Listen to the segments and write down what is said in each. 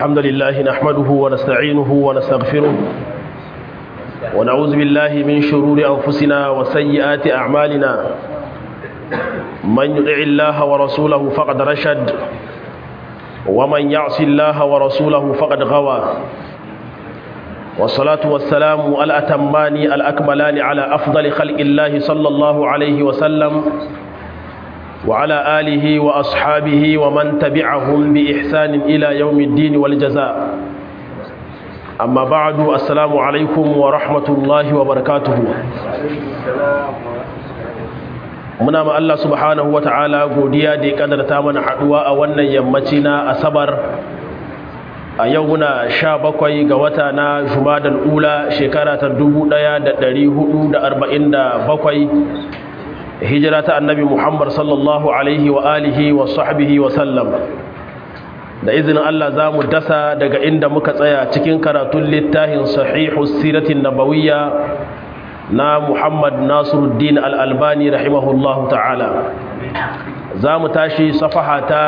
الحمد لله نحمده ونستعينه ونستغفره ونعوذ بالله من شرور أنفسنا وسيئات أعمالنا من يطع الله ورسوله فقد رشد ومن يعص الله ورسوله فقد غوى والصلاة والسلام الأتمان الأكملان على أفضل خلق الله صلى الله عليه وسلم وعلى آله وأصحابه ومن تبعهم بإحسان إلى يوم الدين والجزاء أما بعد السلام عليكم ورحمة الله وبركاته muna ma Allah subhanahu wata'ala godiya da ya kadarta mana haduwa a wannan yammaci na asabar a yau muna sha bakwai ga wata na jumadal ula shekara ta dubu ɗaya da ɗari hudu da arba'in da bakwai hijira ta annabi muhammad sallallahu alaihi wa alihi wa sahbihi wa sallam da izinin Allah za mu dasa daga inda muka tsaya cikin karatun littafin sahihu siratin nabawiyya na muhammad nasiruddin al'albani rahimahullahu ta'ala za mu tashi safaha ta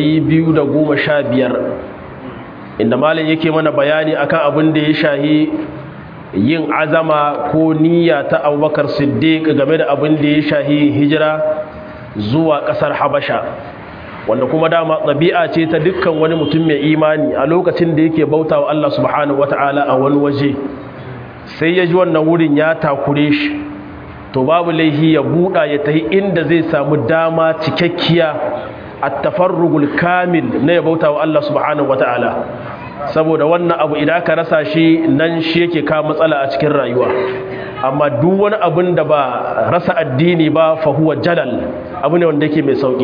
215 inda malin yake mana bayani akan abin da ya shahi yin azama ko niyya ta abubakar siddiq game da abin da ya shahi hijira zuwa ƙasar habasha wanda kuma dama ɗabi'a ce ta dukkan wani mutum mai imani a lokacin da yake bauta wa Allah subhanahu wata'ala a wani waje sai ya ji wannan wurin ya takure shi to babu laihi ya buɗa ya tafi inda zai samu dama cikakkiya a tafarrugul kamil na ya bauta wa Allah subhanahu wata'ala saboda wannan abu idan ka rasa shi nan shi yake kawo matsala a cikin rayuwa amma duk wani abin da ba rasa addini ba fahuwa jalal abu ne wanda yake mai sauki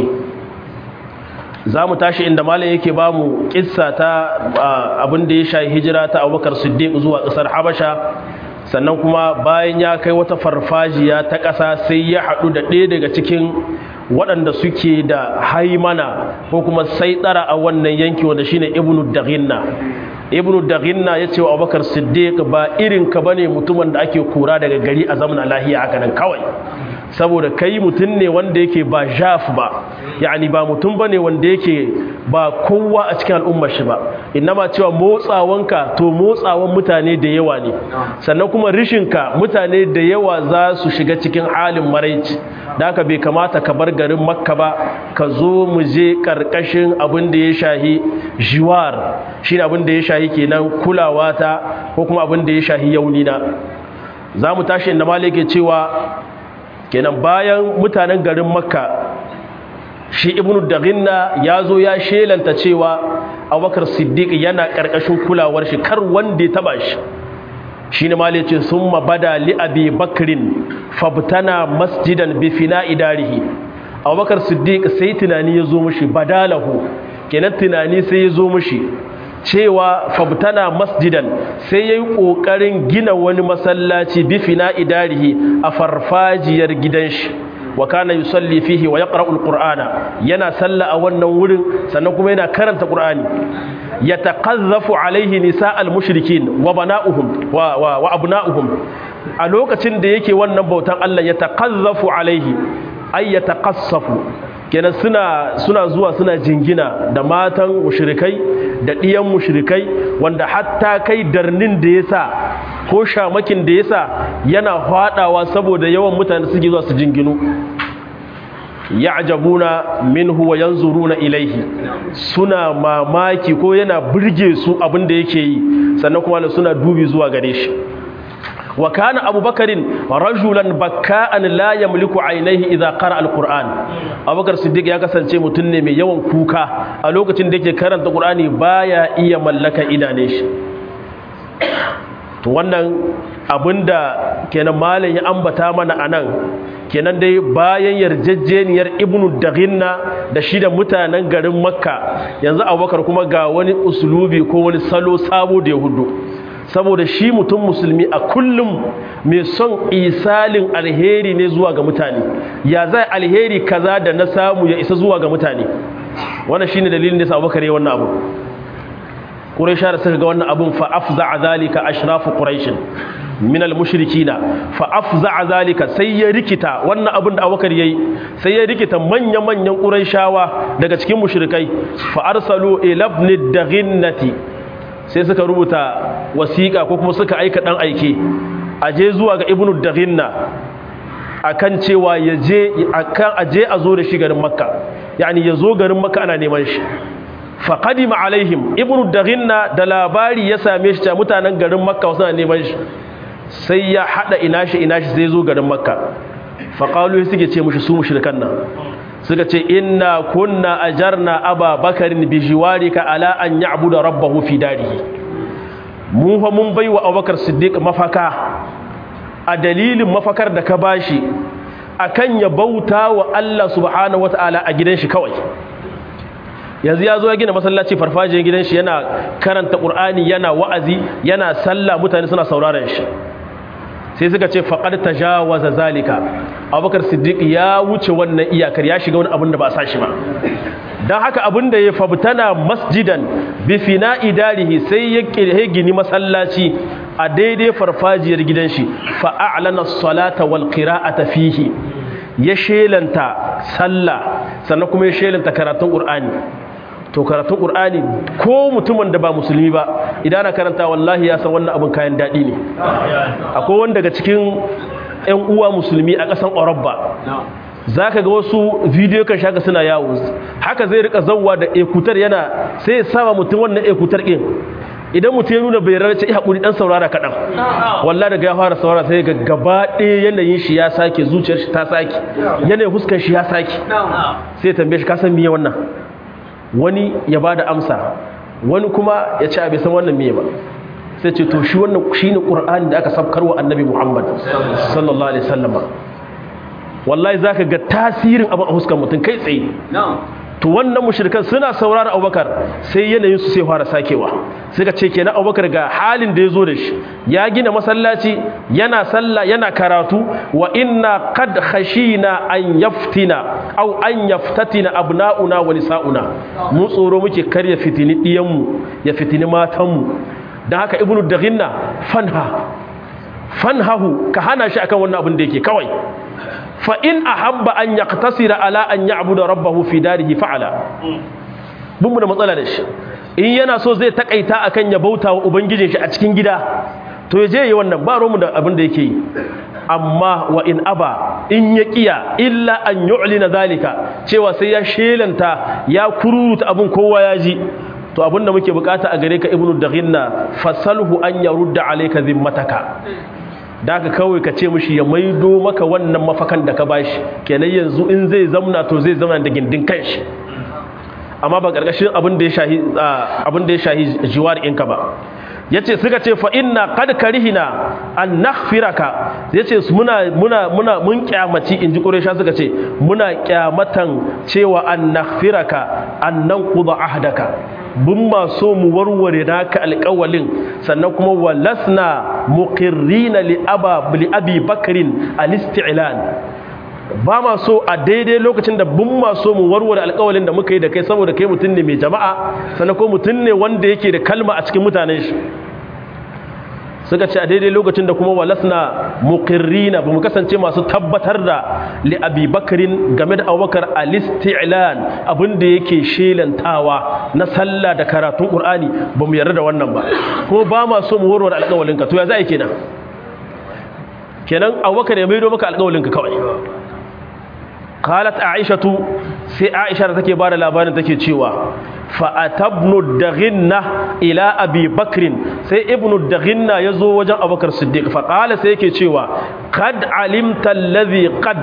za mu tashi inda malam yake ba mu kissa ta abin da ya shayi hijira ta abubakar siddiq zuwa ƙasar habasha sannan kuma bayan ya kai wata farfajiya ta ƙasa sai ya haɗu da ɗaya daga cikin waɗanda suke da haimana ko kuma sai tsara a wannan yanki wanda shine ibnu daghinna ibnu daghinna ya ce wa abubakar siddiq ba irin ka bane mutumin da ake kura daga gari a zamana lahiya haka nan kawai saboda kai mutum ne wanda yake ba jaf ba yani ba mutum bane wanda yake ba kowa a cikin al'ummar shi ba innama cewa motsawanka to motsawan mutane da yawa ne sannan kuma rishinka mutane da yawa za su shiga cikin halin maraici da haka bai kamata ka bar garin makka ba ka zo mu je karkashin abin da ya shahi jiwar shine abin da ya shahi kenan kulawa ta ko kuma abin da ya shahi yaunina za mu tashi inda malike cewa kenan bayan mutanen garin makka shi ibnu daghinna ya zo ya shelanta cewa abubakar siddiq yana ƙarƙashin kulawar shi kar wanda ya taba shi shi ne mali ce sun mabada li abi bakrin fabtana masjidan bi fina idarihi abubakar siddiq sai tunani ya zo mushi badalahu kenan tunani sai ya zo mushi cewa fabtana masjidan sai ya yi ƙoƙarin gina wani masallaci bi fina idarihi a farfajiyar gidan shi wa kana yusalli fihi wa yaqra'u alqur'ana yana salla a wannan wurin sannan kuma yana karanta qur'ani yataqazzafu alaihi nisa'al mushrikin wa bana'uhum wa wa, wa abna'uhum a lokacin da yake wannan bautan Allah yataqazzafu alaihi ay yataqassafu kenan suna suna zuwa suna jingina da matan mushrikai da ɗiyan mushrikai wanda hatta kai darnin da yasa ko shamakin da yasa yana hadawa saboda yawan mutane suke zuwa su jinginu ya'jabuna minhu wa yanzuruna ilaihi suna mamaki ko yana burge su abin da yake yi sannan kuma suna dubi zuwa gare shi wa kana abubakarin rajulan bakka'an la yamliku ainihi idza qara alquran abubakar siddiq ya kasance mutum ne mai yawan kuka a lokacin da yake karanta qur'ani baya iya mallaka idane shi to wannan abinda kenan malam ya ambata mana anan kenan dai bayan yarjejjeniyar ibnu daghinna da shi da mutanen garin makka yanzu abubakar kuma ga wani usulubi ko wani salo sabo da ya hudu saboda shi mutum musulmi a kullum mai son isalin alheri ne zuwa ga mutane ya zai alheri kaza da na samu ya isa zuwa ga mutane wannan shine dalilin da yasa Abubakar ya wannan abu Quraisha da suka ga wannan abun fa afza zalika ashrafu quraish min al-mushrikina fa afza zalika sai ya rikita wannan abin da Abubakar yayi sai ya rikita manya-manyan Qurayshawa daga cikin mushrikai fa arsalu ila ibn daghinnati sai suka rubuta wasiƙa ko kuma suka aika ɗan aike a je zuwa ga ibnu daghinna akan cewa ya je akan aje a zo da shi garin makka yani ya zo garin makka ana neman shi faqadima alaihim ibnu daghinna da labari ya same shi ta mutanen garin makka suna neman shi sai ya hada ina shi ina shi sai zo garin makka faqalu suke ce mushi su mushrikan nan suka ce inna kunna ajarna aba bakarin bi jiwarika ala an ya'budu rabbahu fi darihi mu fa mun baiwa abubakar siddiq mafaka a dalilin mafakar da ka bashi akan ya bauta wa Allah subhanahu wataala a gidan shi kawai yanzu ya zo ya gina masallaci farfajiyar gidan shi yana karanta qur'ani yana wa'azi yana sallah mutane suna sauraron shi sai suka ce faƙar ta jawaza zalika abubakar siddiq ya wuce wannan iyakar ya shiga wani abin da ba a sa shi ba don haka abin da ya fabtana masjidan bifina idarihi sai ya gini masallaci a daidai farfajiyar gidan shi fa'a'lana salata wal qira'ata fihi ya shelanta sallah sannan kuma ya shelanta karatun qur'ani to karatun qur'ani ko mutumin da ba musulmi ba idan ana karanta wallahi ya san wannan abin kayan daɗi ne akwai wanda daga cikin ƴan uwa musulmi a ƙasan Orobba za ka ga wasu bidiyo kan shaka suna yawo haka zai rika zauwa da ekutar yana sai ya sama mutum wannan ekutar ɗin idan mutum ya nuna bai rarrace ya haƙuri ɗan saurara kaɗan wallah daga ya fara saurara sai ga gaba ɗaya yanayin shi ya sake zuciyar shi ta sake yanayin huskar shi ya sake sai tambaye shi ka san miye wannan wani ya ba da amsa wani kuma ya ce a bai san wannan miye ba sai ce to shi wannan shi ne ƙur'ani da aka sabkarwa annabi muhammad sallallahu alaihi sallama wallahi za ka ga tasirin abin a huskan mutum kai tsaye to wannan mushrikan suna saurara abubakar sai yanayin su sai fara sakewa suka ce kenan abubakar ga halin da ya zo da shi ya gina masallaci yana sallah yana karatu wa inna qad khashina an yaftina aw an yaftatina abna'una wa nisa'una mu tsoro muke kar ya fitini diyan mu ya fitini matan mu dan haka ibnu daghinna fanha fanhahu ka hana shi akan wannan abin da yake kawai fa in ahabba an yaqtasira ala an ya'budu rabbahu fi darihi fa'ala mun mu da matsala da shi in yana so zai takaita akan ya bauta wa ubangijin shi a cikin gida to ya je yi wannan ba mu da abin da yake yi amma wa in aba in ya kiya illa an yu'lina zalika cewa sai ya shelanta ya kururuta abin kowa ya ji to abin da muke bukata a gare ka ibnu daghinna fasalhu an yarudda alayka zimmataka da ka kawai ka ce mishi ya maido maka wannan mafakan da ka bashi kenan yanzu in zai zamna to zai zamna da gindin kanshi amma ba karkashin abin da ya shahi abin da ya shahi jiwar inka ba yace suka ce fa inna qad karihina an naghfiraka yace muna muna muna mun kyamaci inji quraisha suka ce muna kyamatan cewa an naghfiraka an nanquda ahdaka bun ma so mu warware naka alƙawalin sannan kuma walasna muqirrina li aba li abi bakrin al-isti'lan ba ma so a daidai lokacin da bun ma so mu warware alƙawalin da muka yi da kai saboda kai mutum ne mai jama'a sannan ko mutum ne wanda yake da kalma a cikin mutanen shi suka ce a daidai lokacin da kuma walasna muqirrina ba mu kasance masu tabbatar da li abi bakrin game da abubakar al-isti'lan abinda yake shelantawa na sallah da karatun qur'ani ba mu yarda da wannan ba kuma ba ma so mu warware alƙawalinka to ya za kenan kenan abubakar ya maido maka alƙawalinka kawai qalat aishatu sai aisha da take bada labarin take cewa fa atabnu daghinna ila abi bakrin sai ibnu daghinna yazo wajen abubakar siddiq fa qala sai yake cewa qad alimta alladhi qad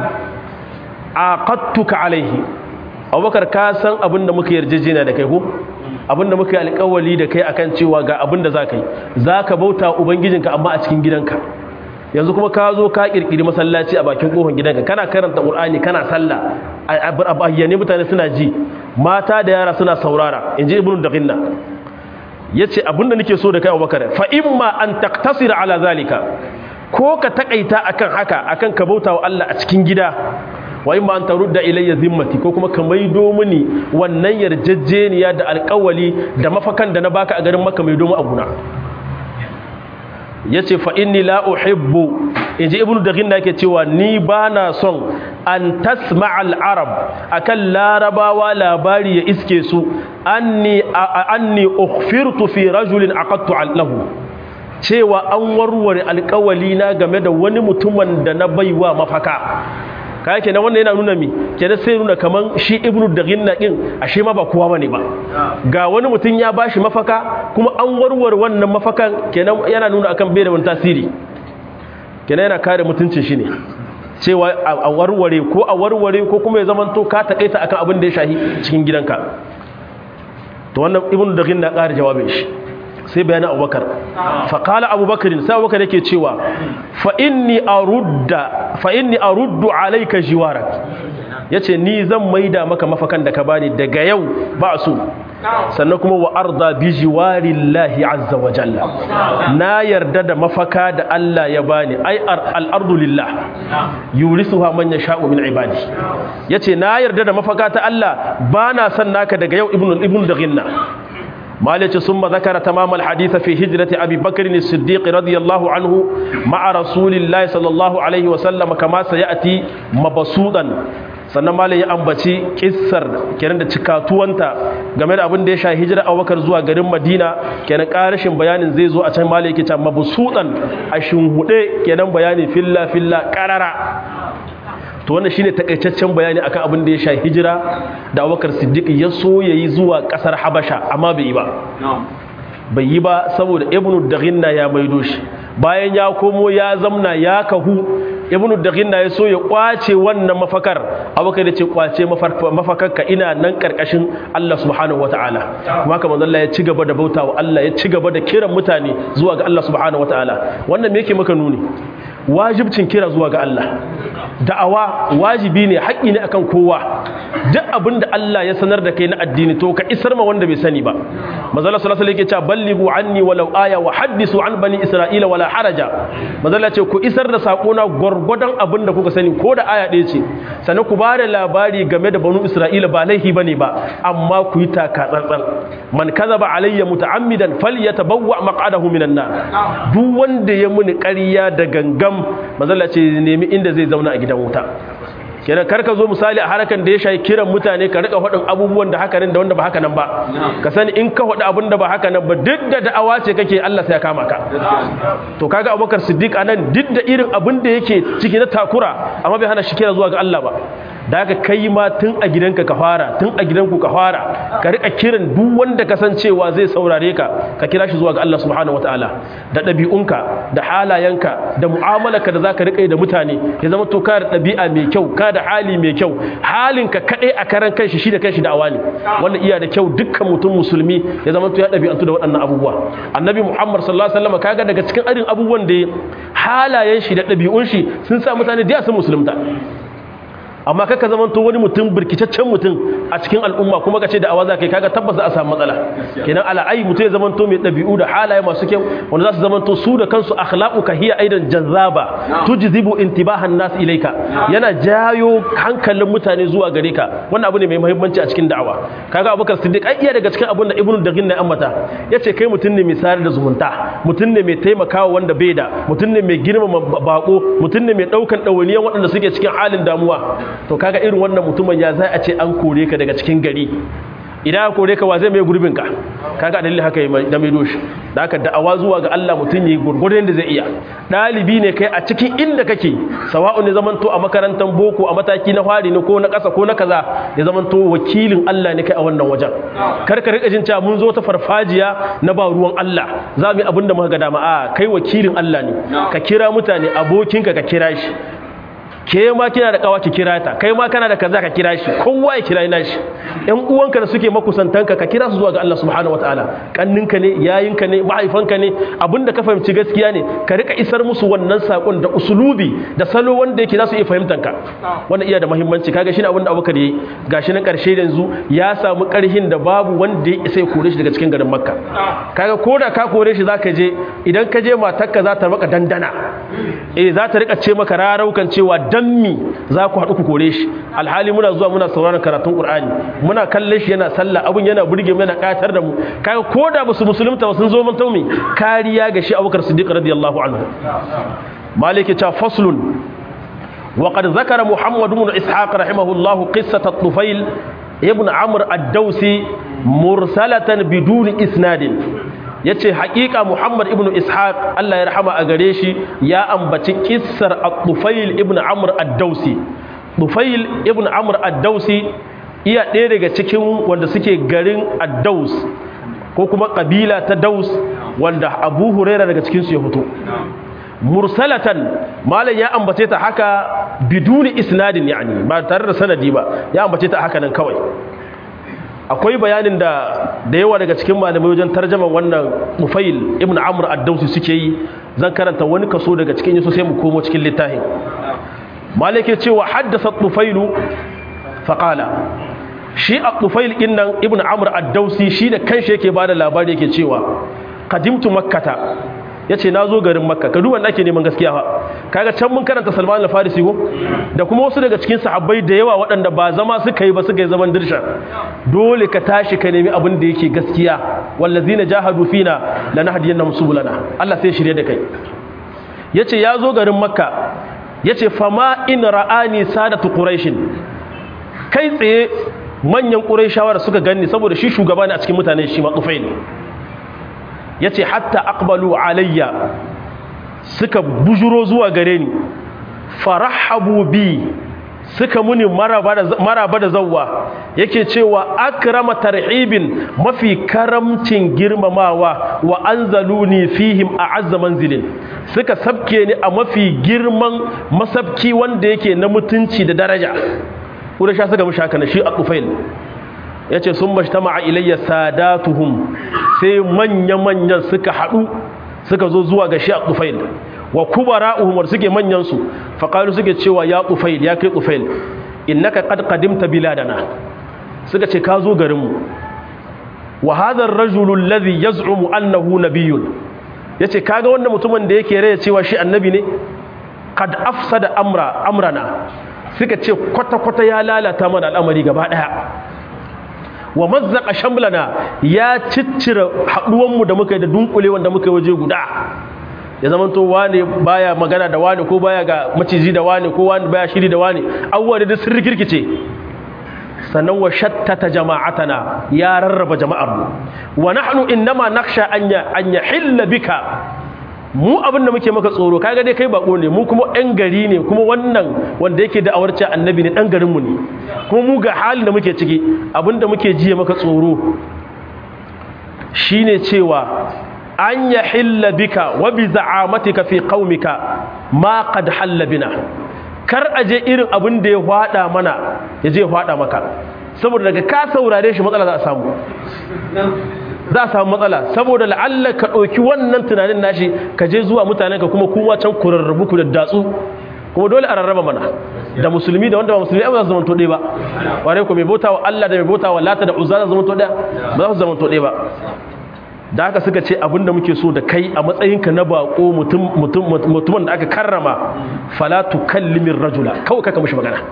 aqadtuka alayhi abubakar ka san abinda muka yarjejena da kai ko abinda muka yi alƙawali da kai akan cewa ga abinda zaka yi zaka bauta ubangijinka amma a cikin gidanka yanzu kuma ka zo ka kirkiri masallaci a bakin kofar gidanka kana karanta qur'ani kana sallah a bayyane mutane suna ji mata da yara suna saurara inji ibnu daghinna yace abinda nake so da kai Abubakar fa imma an taqtasira ala zalika ko ka takaita akan haka akan ka bauta wa Allah a cikin gida wa imma an tarudda ilayya zimmati ko kuma ka maido mini wannan yarjejeniya da alƙawali da mafakan da na baka a garin Makka maido mu abuna ya ce fa inni la uhibbu inji ibnu daghinna yake cewa ni bana son an tasma al-arab akan larabawa labari ya iske su anni anni ukhfirtu fi rajulin aqadtu lahu cewa an warware alƙawali na game da wani mutumin da na baiwa mafaka kaya kenan wannan yana nuna mi kenan sai nuna kaman shi ibnu daghinna din ashe ma ba kowa bane ba ga wani mutum ya bashi mafaka kuma an warware wannan mafakan kenan yana nuna akan bai da wani tasiri kenan yana kare mutuncin shi ne cewa a warware ko a warware ko kuma ya zamanto ka takaita akan abin da ya shahi cikin gidanka to wannan ibnu daghinna ƙara jawabin shi sai bayanin abubakar faƙala abubakarin sai abubakar yake cewa fa'inni a ruddu alaika jiwarak ya ce ni zan maida maka mafakan da ka bani daga yau ba su sannan kuma wa arda bi jiwarillahi azza wa jalla na yarda da mafaka da Allah ya bani ai al'ardu lillah yurisuha man yasha'u min ibadi yace na yarda da mafaka ta Allah bana son naka daga yau ibnu ibnu daghinna مالك ثم ذكر تمام الحديث في هجرة أبي بكر الصديق رضي الله عنه مع رسول الله صلى الله عليه وسلم كما سيأتي مبسوطا sannan malam ya ambaci kissar kenan da cikatuwanta game da abin da ya sha hijira abubakar zuwa garin madina kenan karashin bayanin zai zo a can malam yake can mabusudan a shinhude kenan bayani filla filla karara to wannan shine takaitaccen bayani akan abin da ya sha hijira da Abubakar Siddiq ya so yayi zuwa kasar Habasha amma bai yi ba bai yi ba saboda Ibn Daghinna ya maido shi bayan ya komo ya zamna ya kahu Ibn Daghinna ya so ya kwace wannan mafakar Abubakar ya ce kwace mafakarka ina nan karkashin Allah subhanahu wataala kuma haka manzo Allah ya ci gaba da bautawa Allah ya ci gaba da kiran mutane zuwa ga Allah subhanahu wataala wannan me yake maka nuni wajibcin kira zuwa ga Allah da'awa wajibi ne haƙƙi ne akan kowa duk abin da Allah ya sanar da kai na addini to ka isar ma wanda bai sani ba mazalla sallallahu alaihi wasallam yake cewa ballighu anni walau aya wa haddisu an bani isra'ila wala haraja mazalla ce ku isar da sako na gurgurdan abin da kuka sani ko da aya ɗaya ce sannan ku bada labari game da banu isra'ila ba laihi bane ba amma ku yi taka tsantsan man kazaba alayya muta'ammidan falyatabawwa maq'adahu minan nar duk wanda ya muni ƙarya da gangam mazalla ce nemi inda zai zauna a gidan wuta kenan karka zo misali a harakan da ya shayi kiran mutane ka rika faɗin abubuwan da haka nan da wanda ba haka nan ba ka sani in ka faɗi abin da ba haka nan ba duk da da'awa ce kake Allah sai ya kama ka to kaga Abubakar Siddiq anan duk da irin abin da yake ciki na takura amma bai hana shi kira zuwa ga Allah ba da haka kai ma tun a gidanka ka fara tun a gidanku ka fara ka rika kiran duk wanda ka san cewa zai saurare ka ka kira shi zuwa ga Allah subhanahu wataala da ɗabi'unka da halayenka da mu'amalarka da zaka rika yi da mutane ya zama to ka da ɗabi'a mai kyau ka da hali mai kyau halinka kaɗai a karan kanshi shi da kanshi da awani wannan iya da kyau dukkan mutum musulmi ya zama to ya ɗabi'antu da waɗannan abubuwa annabi muhammad sallallahu alaihi wasallam kaga daga cikin irin abubuwan da halayen shi da ɗabi'un shi sun sa mutane da sun musulunta amma kaka zaman to wani mutum birkitaccen mutum a cikin al'umma kuma ka ce da awaza kai kaga tabbas za a samu matsala kenan ala'ai mutum ya zaman to mai ɗabi'u da halaye masu kyau wanda za su zaman to su da kansu akhlaquka hiya aidan jazaba tujzibu intibahan nas ilaika yana jayo hankalin mutane zuwa gare ka wannan abu ne mai muhimmanci a cikin da'awa kaga abubakar siddiq ai iya daga cikin abun da ibnu dagin na ambata yace kai mutum ne mai sayar da zumunta mutum ne mai taimakawa wanda bai da mutum ne mai girmama bako mutum ne mai daukan dawaniyan waɗanda suke cikin halin damuwa to kaga irin wannan mutumin ya za a ce an kore ka daga cikin gari idan aka kore ka wa zai mai gurbin ka kaga dalilin haka da mai doshi da aka da'awa zuwa ga Allah mutum yi gurgurdan da zai iya dalibi ne kai a cikin inda kake sawa'u ne zaman to a makarantar boko a mataki na fari ne ko na ƙasa ko na kaza ya zaman to wakilin Allah ne kai a wannan wajen kar ka rika jin cewa mun zo ta farfajiya na ba ruwan Allah za mu yi abin da muka ga dama a kai wakilin Allah ne ka kira mutane abokinka ka kira shi ke ma kina da kawa ki kira ta kai ma kana da kaza ka kira shi kowa ya kira ina shi ƴan uwanka da suke makusantanka ka kira su zuwa ga Allah subhanahu wataala kanninka ne yayinka ne mahaifanka ne abinda ka fahimci gaskiya ne ka rika isar musu wannan sakon da usulubi da salo wanda yake za su iya fahimtanka wannan iya da muhimmanci kaga shine abinda Abubakar yayi gashi na karshe yanzu ya samu karhin da babu wanda ya isa ya kore shi daga cikin garin Makka kaga koda ka kore shi zaka je idan ka je matarka za ta maka dandana eh za ta rika ce maka raraukan cewa dan mi za ku haɗu ku kore shi alhali muna zuwa muna sauraron karatun qur'ani muna kallon shi yana sallah abun yana burge mu yana katar da mu kaga koda ba su musulunta ba sun zo mun taumi kariya ga shi abubakar siddiq radiyallahu anhu maliki ta faslun وقد ذكر محمد بن إسحاق رحمه الله قصة الطفيل ابن عمرو الدوسي مرسلة بدون إسناد yace haƙiƙa Muhammad ibn Ishaq Allah ya rahama a gare shi ya ambaci kissar Al-Tufail ibn Amr ad-Dausi Tufail ibn Amr ad-Dausi iya ɗaya daga cikin wanda suke garin ad-Daus ko kuma kabila ta Daus wanda Abu Huraira daga cikin su ya fito mursalatan malam ya ambace ta haka biduni isnadin yani ba tare da sanadi ba ya ambace ta haka nan kawai akwai bayanin da da yawa daga cikin malamai wajen tarjaman wannan Mufail ibn Amr ad-Dawsi suke yi zan karanta wani kaso daga cikin yaso sai mu komo cikin littafin malike cewa haddasa Tufailu faqala shi at-Tufail innan ibn Amr ad-Dawsi shi da kanshi yake bada labari yake cewa qadimtu makkata ya ce na zo garin makka ka duban ake neman gaskiya fa kaga can mun karanta salman al-farisi ko da kuma wasu daga cikin sahabbai da yawa waɗanda ba zama suka yi ba suka yi zaman dirsha dole ka tashi ka nemi abin da yake gaskiya wallazina jahadu fina lanahdiyannahum subulana Allah sai shirye da kai yace ya zo garin makka yace fama in ra'ani sadatu quraish kai tsaye manyan quraishawa suka ganni saboda shi shugaba ne a cikin mutane shi ma tufail ya ce hatta aqbalu alayya suka bujuro zuwa gare ni farahabu bi suka muni maraba da zawwa yake cewa akrama tarhibin mafi karamcin girmamawa wa anzaluni fihim a'azza manzilin suka sabke ni a mafi girman masabki wanda yake na mutunci da daraja kuma sha suka mushaka na shi a tufail ya ce sun mashtama a ilayya sadatuhum sai manya-manyan suka haɗu suka zo zuwa ga shi a tufail wa kubara uhumar suke manyansu faƙalu suke cewa ya tufail ya kai tufail innaka qad qadimta biladana suka ce ka zo garinmu wa hadha ar-rajulu alladhi yaz'umu annahu nabiyyun yace kaga wannan mutumin da yake raya cewa shi annabi ne qad afsada amra amrana suka ce kwata-kwata ya lalata mana al'amari gaba daya wa mazzaka shamlana ya ciccire haduwanmu da muka yi da dunkule wanda muka yi waje guda ya zama to wane baya magana da wane ko baya ga maciji da wane ko wane baya shiri da wane abubuwa da sun rikirkice sannan wa shattata jama'atana ya rarraba jama'ar mu wa nahnu innama nakhsha an ya an yahilla bika mu abin da muke maka tsoro kaga dai kai bako ne mu kuma ɗan gari ne kuma wannan wanda yake da awarci annabi ne ɗan garinmu ne kuma mu ga halin da muke ciki abin da muke jiya maka tsoro shine cewa an ya hilla bika wa bi za'amatika fi qaumika ma qad halla bina kar aje irin abin da ya hwada mana ya je hwada maka saboda daga ka saurare shi matsala za a samu za a samu matsala saboda la'alla ka ɗauki wannan tunanin nashi ka je zuwa mutanen ka kuma kuma can ku rarrabu ku da datsu kuma dole a rarraba mana da musulmi da wanda ba musulmi ba za su zama to ɗaya ba ware ku mai bauta wa Allah da mai bauta wa lata da uzza za su zama to ɗaya ba za su zama to ɗaya ba da haka suka ce abinda muke so da kai a matsayinka na bako mutumin da aka karrama falatu kallimin rajula kawai kaka mushi magana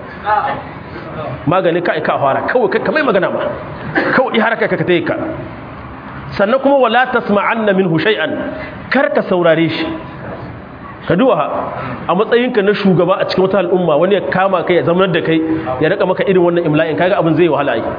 magani ka ka fara kawai kaka mai magana ma kawai haraka ka ta yi ka sannan kuma wala tasma'anna minhu shay'an kar ka saurare shi ka duwa a matsayinka na shugaba a cikin wata al'umma wani ya kama kai ya zamanar da kai ya rika maka irin wannan imla'in kaga abin zai wahala yi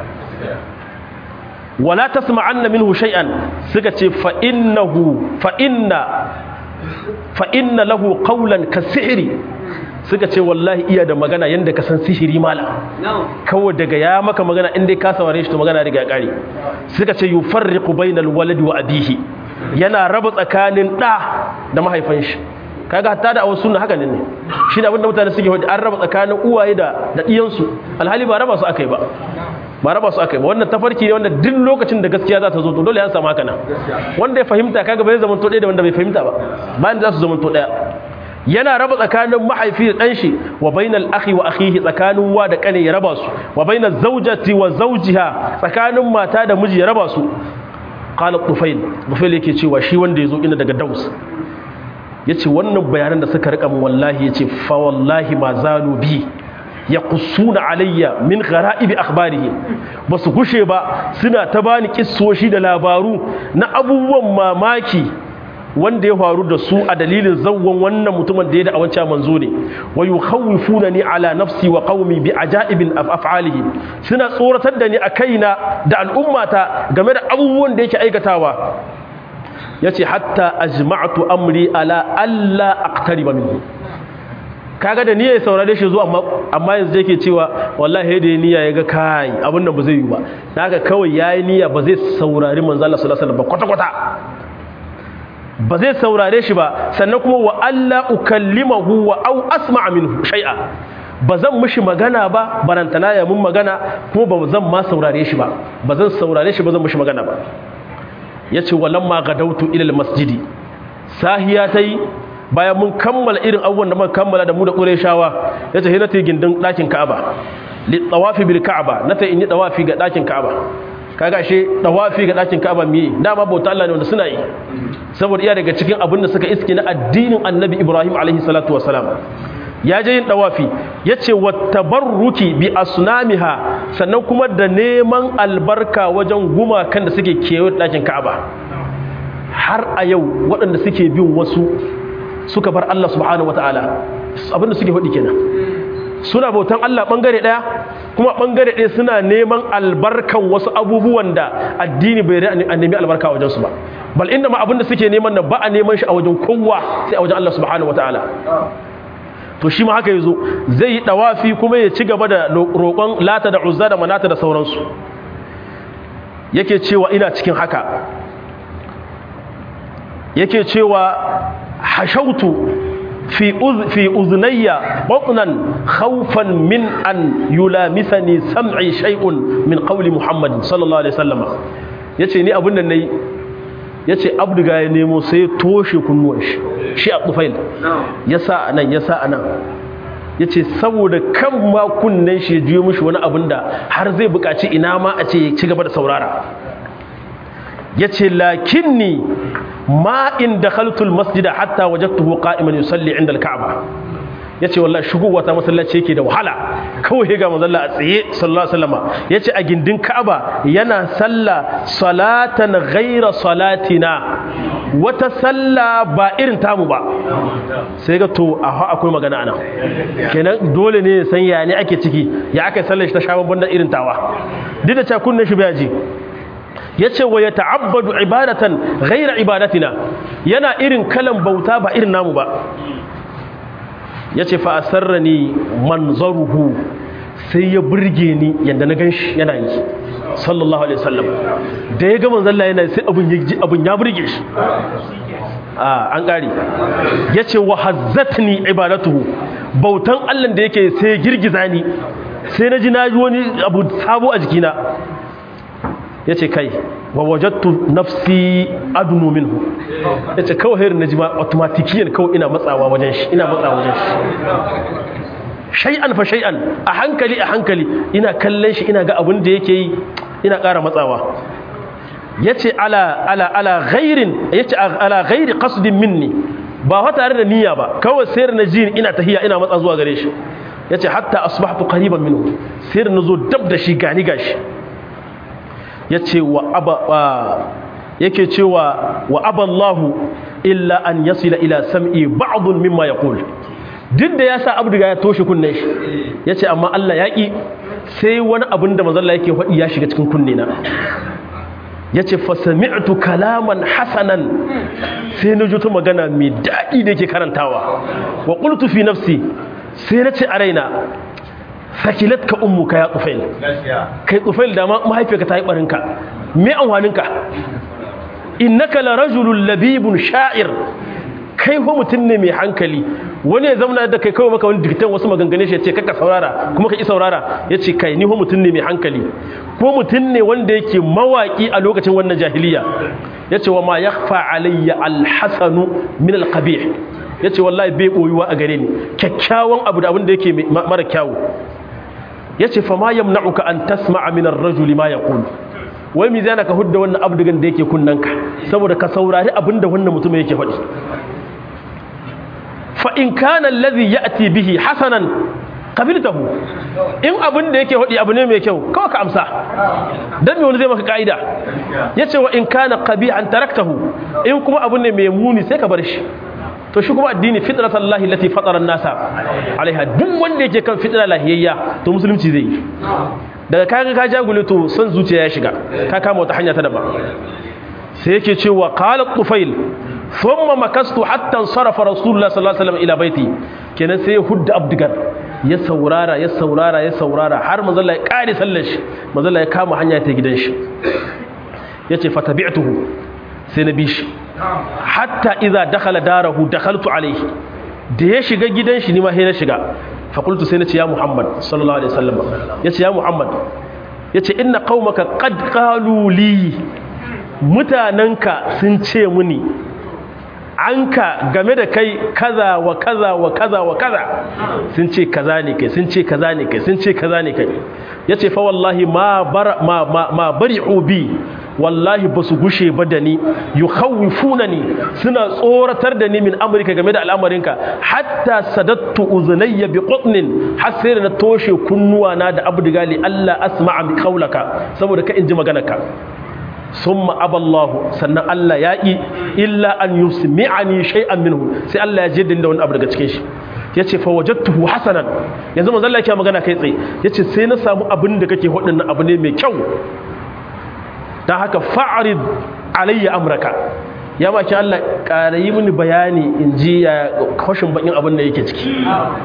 wala tasma'anna minhu shay'an suka ce fa innahu fa inna fa inna lahu qawlan kasihri suka ce wallahi iya da magana yanda ka san sihiri mala kawai daga ya maka magana inda ka saware shi to magana daga ya kare suka ce yufarriqu bainal waladi wa abihi yana raba tsakanin da da mahaifin shi kaga hatta da awon sunna haka ne shi da abinda mutane suke wadi an raba tsakanin uwaye da da diyansu alhali ba raba su akai ba ba raba su akai ba wannan tafarki ne wanda duk lokacin da gaskiya za ta zo to dole ya samu haka nan wanda ya fahimta kaga bai zama to ɗaya da wanda bai fahimta ba bayan za su zama to ɗaya yana raba tsakanin mahaifi da ɗanshi wa bainal akhi wa akhihi tsakanin wa da kane ya raba su wa bainal zawjati wa zawjiha tsakanin mata da miji ya raba su qala tufail tufail yake cewa shi wanda yazo ina daga daus yace wannan bayanan da suka rika min wallahi yace fa wallahi ma zalu bi yaqussuna alayya min ghara'ibi akhbarihi basu gushe ba suna ta bani kissoshi da labaru na abubuwan mamaki wanda ya faru da su a dalilin zawwan wannan mutumin da ya da awanci manzo ne wa yukhawwifunani ala nafsi wa qaumi bi ajaibin af'alihi suna tsoratar da ni a kaina da al'ummata game da abubuwan da yake aikatawa yace hatta ajma'tu amri ala alla aqtariba minhu kaga da niyyar saurare shi zuwa amma amma yanzu yake cewa wallahi da niyya yaga kai abin nan ba zai yi ba haka kawai yayi niyya ba zai saurari manzo Allah sallallahu alaihi wasallam ba kwata kwata ba zai saurare shi ba sannan kuma wa alla ukallimahu wa au asma'a minhu shay'a ba zan mishi magana ba barantana ya mun magana kuma ba zan ma saurare shi ba ba zan saurare shi ba zan mishi magana ba yace walamma gadautu ila almasjidi sahiya tai bayan mun kammala irin abubuwan da muka kammala da mu da Qurayshawa yace hina ta gindin dakin Ka'aba li tawafi bil Ka'aba nata in yi tawafi ga dakin Ka'aba kaga she tawafi ga dakin Ka'aba mi dama bauta Allah ne wanda suna yi saboda iya daga cikin abin da suka iske na addinin Annabi Ibrahim alaihi salatu wassalam ya je yin dawafi yace wattabarruki bi asnamiha sannan kuma da neman albarka wajen gumakan da suke kewaye dakin Ka'aba har a yau waɗanda suke bin wasu suka bar Allah subhanahu wataala abinda suke faɗi kenan suna bautan Allah bangare ɗaya kuma bangare ɗaya suna neman albarkan wasu abubuwan da addini bai rai a nemi albarka wajen su ba bal inda ma abinda suke neman nan ba a neman shi a wajen kowa sai a wajen Allah subhanahu wataala to shi ma haka yazo zai yi dawafi kuma ya ci gaba da roƙon lata da uzza da manata da sauransu yake cewa ina cikin haka yake cewa hashautu fi uz fi uznayya batnan khawfan min an yulamisani sam'i shay'un min qawli muhammad sallallahu alaihi wasallam yace ni abin nan nayi yace abduga ya nemo sai ya toshe kunnuwan shi shi a tufail yasa anan yasa anan yace saboda kan ma kunnen shi ya juyo mishi wani abin da har zai buƙaci ina ma a ce ya ci gaba da saurara yace lakinni ma in dakhaltul masjida hatta wajadtuhu qa'iman yusalli 'inda al-ka'ba yace wallahi shigowa ta masallaci yake da wahala kawai ga manzon a tsaye sallallahu alaihi wasallam yace a gindin ka'aba yana salla salatan ghaira salatina wata salla ba irin tamu ba sai ga to a akwai magana anan kenan dole ne ya san ya ne ake ciki ya aka sallar shi ta sha babban irin tawa duk da cewa kunnen shi bai ji ya ce wa ya ta'abbadu ibadatan ghaira ibadatina yana irin kalan bauta ba irin namu ba ya ce fa'asarra ni manzaruhu sai ya burge ni yadda na ganshi yana yi sallallahu alaihi wasallam da ya ga manzalla yana sai abin ya burge shi a an ƙari ya ce wa hazzatni ibadatuhu bautan allan da yake sai girgiza ni sai na ji na ji wani abu sabo a jikina ya ce kai wa wajattu nafsi adunu minhu ya ce kawai hairin na ji ma automatikiyan kawai ina matsawa wajen shi ina matsawa wajen shi shay'an fa shay'an a hankali a hankali ina kallon shi ina ga abin da yake yi ina ƙara matsawa ya ce ala ala ala ghairin ya ce ala ghairi qasdin minni ba fa tare da niyya ba kawai sayar na ji ina tahiya ina matsa zuwa gare shi ya ce hatta asbahtu qariban minhu sayar na zo dab da shi gani gashi ya ce wa yake cewa wa aballahu illa an yasila ila sam'i ba'dun mimma yaqul duk da ya sa abduga ya toshe kunnen shi ya ce amma Allah ya ƙi sai wani abin da mazalla yake faɗi ya shiga cikin kunne na ya ce fasami'tu kalaman hasanan sai na juta magana mai daɗi da yake karantawa wa qultu fi nafsi sai na ce a raina sakilat ka ummuka ya tufail kai tufail da mahaifiyarka ta yi barinka me amfaninka innaka la rajulun labibun sha'ir kai ho mutum ne mai hankali wani ya zamana da kai kawai maka wani dikitan wasu maganganu shi ya ce kaka saurara kuma ka ki saurara ya ce kai ni ho mutum ne mai hankali ko mutum ne wanda yake mawaki a lokacin wannan jahiliya ya ce wa ma yakhfa alayya alhasanu min alqabih ya ce wallahi bai boyuwa a gare ni kyakkyawan abu da abin da yake mara kyawu ya ce fa ma yamna'uka an tasma'a min ar-rajuli ma yaqul wai mi zana ka hudda wannan abdugan da yake kunnanka saboda ka saurari abin da wannan mutum yake faɗi fa in kana alladhi ya'ti bihi hasanan qabiltahu in abin da yake hodi abu ne mai kyau kawai ka amsa dan me wani zai maka kaida yace wa in kana qabi'an taraktahu in kuma abu ne mai muni sai ka bar shi to shi kuma addini fitratallahi lati fatara an-nasa alaiha duk wanda yake kan fitra lahiyayya to musulunci zai yi daga kaga ka jagule to son zuciya ya shiga ka kama wata hanya ta daban sai yake cewa qala tufail thumma makastu hatta sarafa rasulullah sallallahu alaihi wasallam ila baiti kenan sai hudda abdigar ya saurara ya saurara ya saurara har manzo Allah ya kare sallar shi manzo Allah ya kama hanya ta gidan shi yace fatabi'tuhu sai na bi shi hatta idza dakhala darahu dakhaltu alayhi da ya shiga gidan shi ni ma sai na shiga fa qultu sai na ce ya muhammad sallallahu alaihi wasallam yace ya muhammad yace inna qaumaka qad qalu li mutananka sun ce muni anka game da kai kaza wa kaza wa kaza wa kaza sun ce kaza ne kai sun ce kaza ne kai sun ce kaza ne kai yace fa wallahi ma bar ma ma, ma bari'u bi wallahi ba su gushe ba da ni ni suna tsoratar da ni min amurka game da al'amarinka hatta sadattu uzunayya bi qutnin har sai na toshe kunnuwa na da abdigali Allah asma'a bi qaulaka saboda ka inji maganarka summa aballahu sannan Allah ya yi illa an yusmi'ani shay'an minhu sai Allah ya jaddin da wani abu daga cikin shi yace fa wajadtuhu hasanan yanzu manzo Allah yake magana kai tsaye yace sai na samu abin da kake hudin abu ne mai kyau dan haka fa'rid alayya amraka ya maki Allah ƙarayi mini bayani in ji ya kwashin bakin abin da yake ciki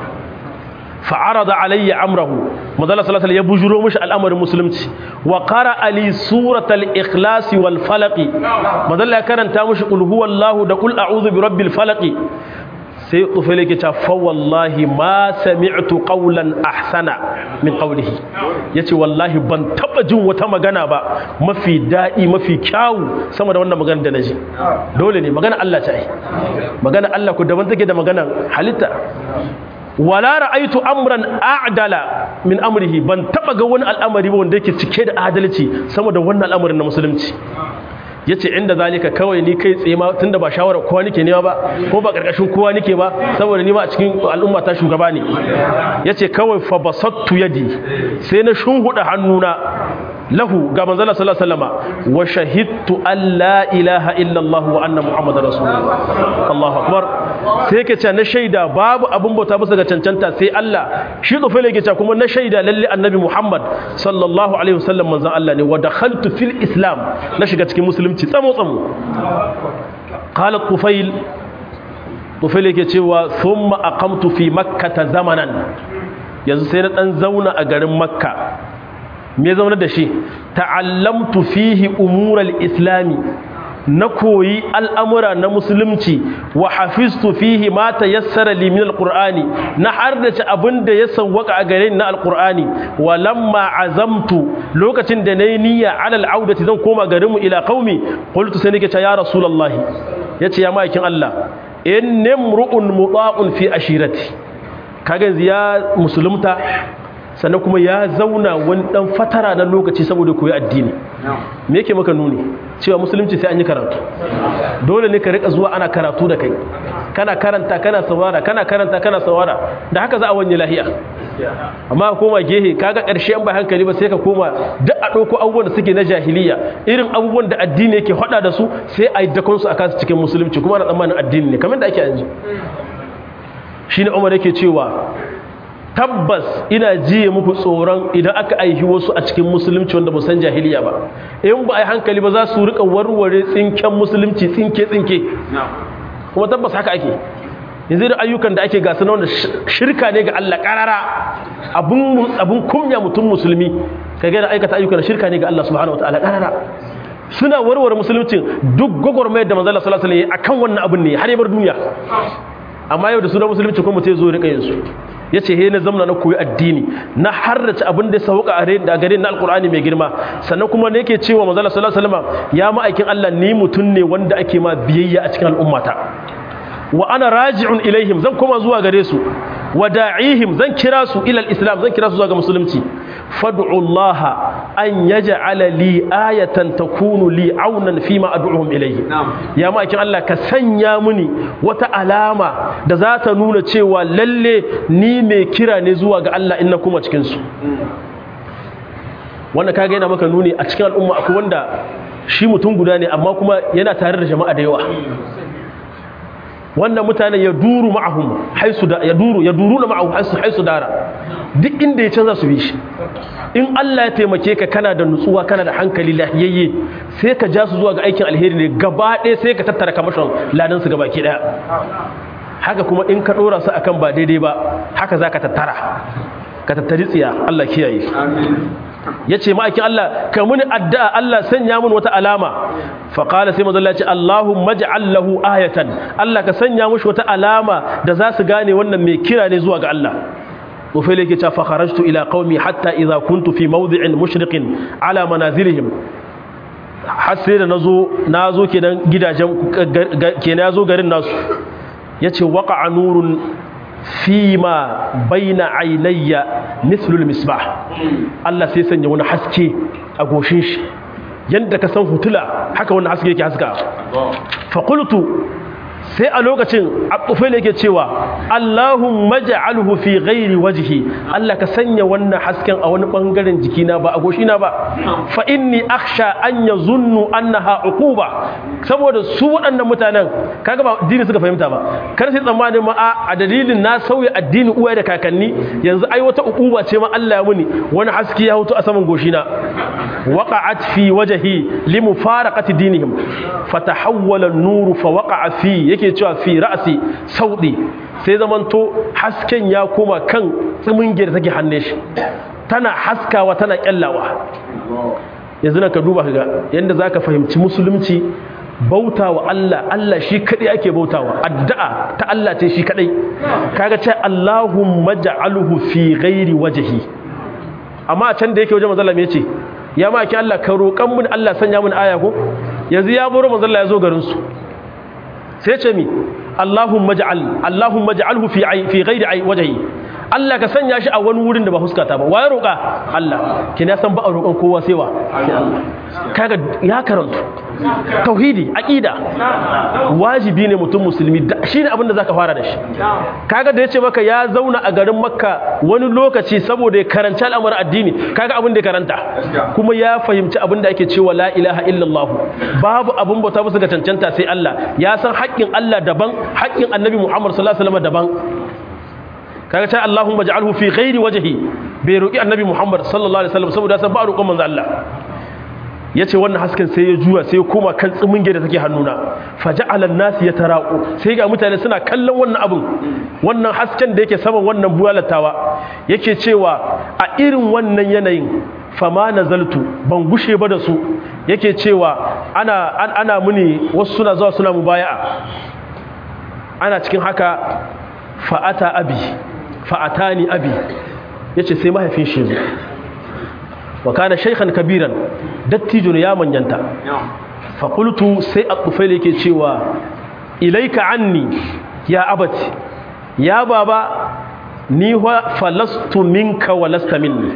fa'arada alayya amrahu madalla sallallahu ya bujuro mishi al'amarin musulunci wa qara ali suratal ikhlas wal falaq madalla ya karanta mishi qul huwallahu da qul a'udhu bi rabbil falaq sai tufele ke ta fa wallahi ma sami'tu qawlan ahsana min qawlihi yace wallahi ban taba jin wata magana ba mafi dadi mafi kyawu sama da wannan magana da naji dole ne magana Allah ta yi magana Allah ku daban take da magana halitta wala ra'aitu amran a'dala min amrihi ban taba ga wani al'amari ba wanda yake cike da adalci sama da wannan al'amarin na musulunci yace inda zalika kawai ni kai tsaye ma tunda ba shawara kowa nake nema ba ko ba karkashin kowa nake ba saboda ni ma a cikin al'umma ta shugaba ne yace kawai fa basattu yadi sai na shunhuda hannuna lahu ga manzala sallallahu alaihi wasallama wa shahidtu an la ilaha illa Allah wa anna muhammadar rasulullah Allahu akbar sai yake cewa na shaida babu abun bauta bisa ga cancanta sai Allah shi tsofe yake cewa kuma na shaida lalle annabi Muhammad sallallahu alaihi wasallam manzon Allah ne wa dakhaltu fil islam na shiga cikin musulunci tsamo tsamo qala tufail tufail yake cewa thumma aqamtu fi makkah zamanan yanzu sai na dan zauna a garin makka me zauna da shi ta'allamtu fihi umural islami na koyi al'amura na musulunci wa hafiztu fihi ma tayassara li min alqur'ani na hardace abinda ya sawwaka a gare ni na alqur'ani wa lamma azamtu lokacin da nayi niyya ala al'audati zan koma garinmu ila qaumi qultu sai nake ce ya rasulullahi yace ya maikin Allah innamru'un muta'un fi ashirati kaga ya musulunta sannan kuma ya zauna wani dan fatara na lokaci saboda koyi addini me yake maka nuni cewa musulunci sai an yi karatu dole ne ka rika zuwa ana karatu da kai kana karanta kana saurara kana karanta kana saurara da haka za a wanye lahiya amma koma gehe kaga karshe an ba hankali ba sai ka koma duk a ɗauko abubuwan da suke na jahiliya irin abubuwan da addini yake hada da su sai a yi dakon su a kansu cikin musulunci kuma ana tsammanin addini ne kamar da ake yanzu shine Umar yake cewa tabbas ina jiye muku tsoron idan aka aihi wasu a cikin musulunci wanda ba san jahiliya ba in ba a yi hankali ba za su rika warware tsinken musulunci tsinke tsinke kuma tabbas haka ake yanzu da ayyukan da ake gasa na wanda shirka ne ga Allah karara abun abun kumya mutum musulmi ka ga aikata ayyukan shirka ne ga Allah subhanahu wataala karara suna warware musulunci duk gwagwarmayar da manzo Allah sallallahu alaihi wasallam akan wannan abun ne har ya bar duniya amma yau da sunan musulunci kuma mutai zo rika yin su ya ce he na zamna na koyi addini na harrace abin da ya sauka a gare na alkur'ani mai girma sannan kuma ne yake cewa manzala sallallahu alaihi wasallam ya ma'aikin Allah ni mutum ne wanda ake ma biyayya a cikin al'ummata wa ana raji'un ilaihim zan koma zuwa gare su wa da'ihim zan kira su ila islam zan kira su zuwa ga musulunci fad'u Allah an yaj'ala li ayatan takunu li aunan fima ad'uhum ilayhi ya ma kin Allah ka sanya muni wata alama da za ta nuna cewa lalle ni mai kira ne zuwa ga Allah inna kuma cikin su wanda kaga yana maka nuni a cikin al'umma akwai wanda shi mutum guda ne amma kuma yana tare da jama'a da yawa wannan mutane ya duru ma'ahum haisu da ya duru ya duru na ma'ahum haisu haisu dara duk inda ya canza su bi shi in Allah ya taimake ka kana da nutsuwa kana da hankali lahiyayye sai ka ja su zuwa ga aikin alheri ne gaba ɗaya sai ka tattara kamashin ladan su gaba ki ɗaya haka kuma in ka ɗora su akan ba daidai ba haka za ka tattara ka tattari tsiya Allah kiyaye ya ce ma'aikin Allah ka muni addu'a Allah sanya mun wata alama faƙala sai mazalla ce Allahun maja'allahu ayatan Allah ka sanya mushi wata alama da za su gane wannan mai kira ne zuwa ga Allah Ufele ke cewa fakharajtu ila qaumi hatta idza kuntu fi mawdi'in mushriqin ala manazilihim har sai da nazo nazo kenan gidajen kenan yazo garin nasu yace waqa'a nurun fima baina ainayya mithlul misbah Allah sai sanya wani haske a goshin shi yanda ka san hutula haka wannan haske yake haska fa qultu sai a lokacin abufai yake cewa Allahumma ja'alhu fi ghairi wajhi Allah ka sanya wannan hasken a wani bangaren jikina ba a goshina ba fa inni akhsha an yazunnu annaha uquba saboda su waɗannan mutanen kaga ba addini suka fahimta ba kar sai tsammanin ma a dalilin na sauya addini uwaye da kakanni yanzu ai wata uquba ce ma Allah ya muni wani haske ya hutu a saman goshina waqa'at fi wajhi limufaraqati dinihim fatahawwala an-nuru fa waqa'a fi yake cewa fi ra'si saudi sai zamanto hasken ya koma kan tsiminge da take hanne shi tana haskawa tana kyallawa yanzu ka duba kaga yanda zaka fahimci musulunci bautawa Allah Allah shi kadai ake bautawa addu'a ta Allah ce shi kadai kaga ce Allahumma ja'alhu fi ghairi wajhi amma a can da yake wajen manzo Allah me yace ya ma ki Allah ka roƙan mun Allah sanya mun aya ko yanzu ya buru manzo Allah ya zo garin su sai ce mi Allahumma ja'al Allahumma ja'alhu fi fi ghairi wajhi Allah ka sanya shi a wani wurin da ba huskata ba waye roƙa Allah kina san ba a roƙon kowa sai wa sai Allah kaga ya karantu tauhidi aqida wajibi ne mutum musulmi shine abin da zaka fara da shi kaga da yace maka ya zauna a garin makka wani lokaci saboda ya karanci al'amuran addini kaga abin da ya karanta kuma ya fahimci abin da ake cewa la ilaha illallah babu abin bauta musu ga cancanta sai Allah ya san haƙƙin Allah daban haƙƙin annabi Muhammad sallallahu alaihi wasallam daban kaga ta Allahumma ja'alhu fi ghairi wajhi bai roki annabi Muhammad sallallahu alaihi wasallam saboda san ba roƙon manzo Allah yace wannan hasken sai ya juya sai ya koma kan tsiminge da take hannuna faja'ala an-nas yataraqu sai ga mutane suna kallon wannan abun wannan hasken da yake saman wannan bulalatawa yake cewa a irin wannan yanayin fama nazaltu ban gushe ba da su yake cewa ana ana muni wasu suna zuwa suna mubaya'a ana cikin haka fa'ata abi fa'atani abi yace sai mahaifin shi zo wa kana shaykhan kabiran dattijo ne ya manyanta fa qultu sai at-tufail yake cewa ilaika anni ya abati ya baba ni wa falastu minka wa lasta minni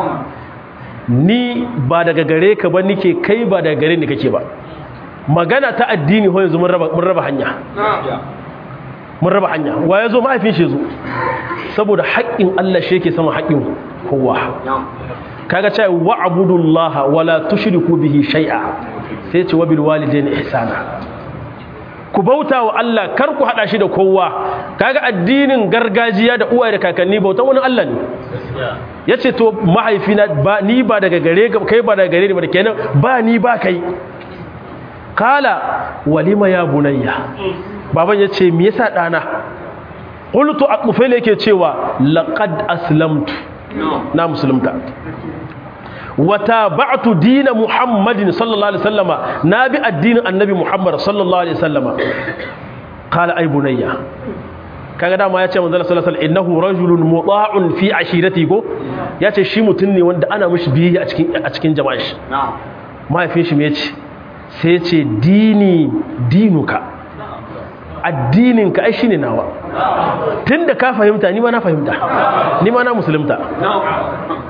ni ba daga gare ka ba nike kai ba daga gare ni kake ba magana ta addini ho yanzu mun raba mun raba hanya mun raba hanya wa yazo mahaifin shi zo saboda haƙƙin Allah shi yake sama haƙƙin kowa kaga cewa wa'budullaha wala tushriku bihi shay'a sai ce wa bil walidayni ihsana ku bauta wa Allah kar ku hada shi da kowa kaga addinin gargajiya da uwaye da kakanni bautan wani Allah ne yace to mahaifina ba ni ba daga gare kai ba daga gare ni ba kenan ba ni ba kai kala walima ya bunayya baban yace me yasa dana qultu aqfal yake cewa laqad aslamtu na musulunta wata ba'atu dina muhammadin sallallahu alaihi wasallama na bi addinin annabi muhammad sallallahu alaihi wasallama qala ay bunayya kaga dama yace manzo sallallahu alaihi wasallam innahu rajulun muta'un fi ashirati go yace shi mutun ne wanda ana mishi biyayya a cikin a cikin jama'ar shi mahaifin shi me yace sai yace dini dinuka addininka ai shine nawa tunda ka fahimta ni ma na fahimta ni ma na musulunta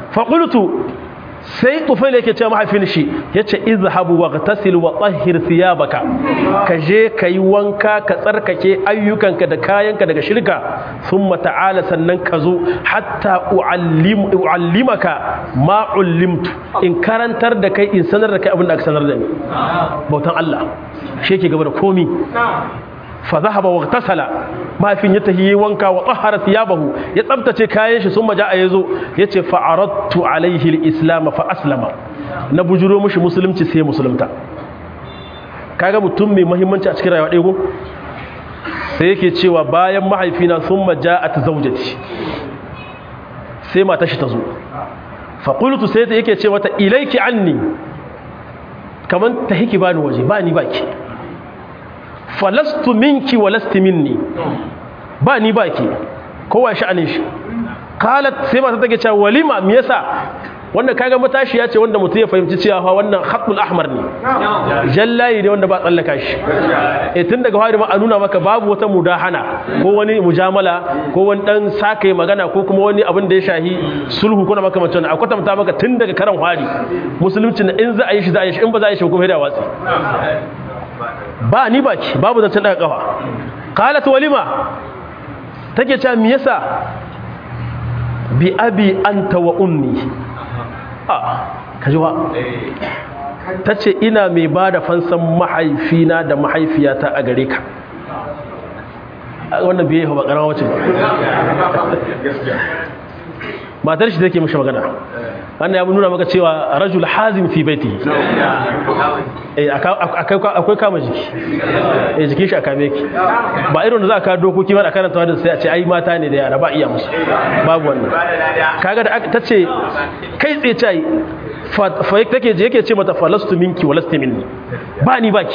faƙultu sai tufail yake ce mahaifin shi ya ce izhabu wa tasil wa tsahir thiyabaka ka je ka yi wanka ka tsarkake ayyukanka da kayanka daga shirka sun ta'ala sannan ka zo hatta u'allimaka ma ullimtu in karantar da kai in sanar da kai abin da aka sanar da ni bautan Allah shi yake gaba da komi fa zahaba wa tasala mafin ya tahi wanka wa tahara thiyabahu ya tsabtace kayan shi sun maja a yazo yace fa aradtu alaihi alislam fa aslama na bujuro mishi musulunci sai musulunta kaga mutum mai muhimmanci a cikin rayuwa ɗaya ko sai yake cewa bayan mahaifina sun maja'at zawjati sai mata shi ta zo fa qultu sai ta yake ce mata ilayki anni kaman ta hiki bani waje bani baki falastu minki wa lasti minni ba ni ba ke kowa sha'anin shi qalat sai mata take cewa walima me yasa wanda kaga matashi ya ce wanda mutum ya fahimci cewa fa wannan khatul ahmar ne jallayi ne wanda ba tsallaka shi eh tun daga fari ma a nuna maka babu wata mudahana ko wani mujamala ko wani dan saka magana ko kuma wani abin da ya shahi sulhu ko na makamancin a kwatanta maka tun daga karan fari musulunci in za a yi shi za a yi shi in ba za a yi shi kuma da watsi ba ni baki babu zancen daga kafa qalat walima take cewa me yasa bi abi anta wa ummi a kaji wa tace ina mai bada fansan mahaifina da mahaifiyata a gare ka wannan biye ba karama wace ba matar shi take mishi magana wannan ya nuna maka cewa rajul hazim fi baiti eh akwai kama jiki eh jikin shi aka meki ba irin da za ka dokoki ba da karanta wadda sai a ce ai mata ne da yara ba iya musu babu wannan kaga da ta ce kai tsaye ce fa take je yake ce mata falastu minki wa lastu minni ba ni baki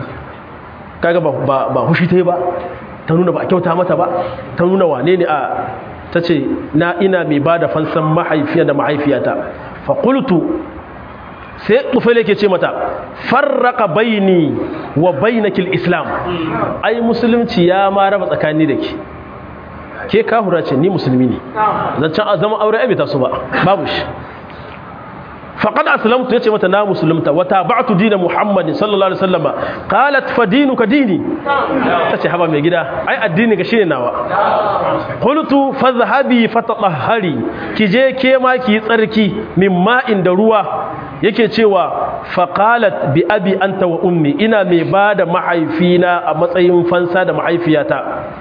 kaga ba ba hushi tai ba ta nuna ba kyauta mata ba ta nuna wane ne a ta ce na ina mai ba da fansan mahaifiya da mahaifiyata faƙultu sai tufele ke ce mata farraka baini wa bainakil islam ai musulunci ya ma raba tsakani da ke ke kahura ce ni musulmi ne zancen a zama aure abita su ba babu shi فقد أسلمت يتي متى نا مسلمت وتابعت دين محمد صلى الله عليه وسلم قالت فدينك ديني تتي حبا مي غدا اي الدين ka shine nawa qultu fadhhabi fatatahhari kije ke ma ki tsarki min ma'in da ruwa yake cewa faqalat bi abi anta wa ummi ina mai bada mahaifina a matsayin fansa da mahaifiyata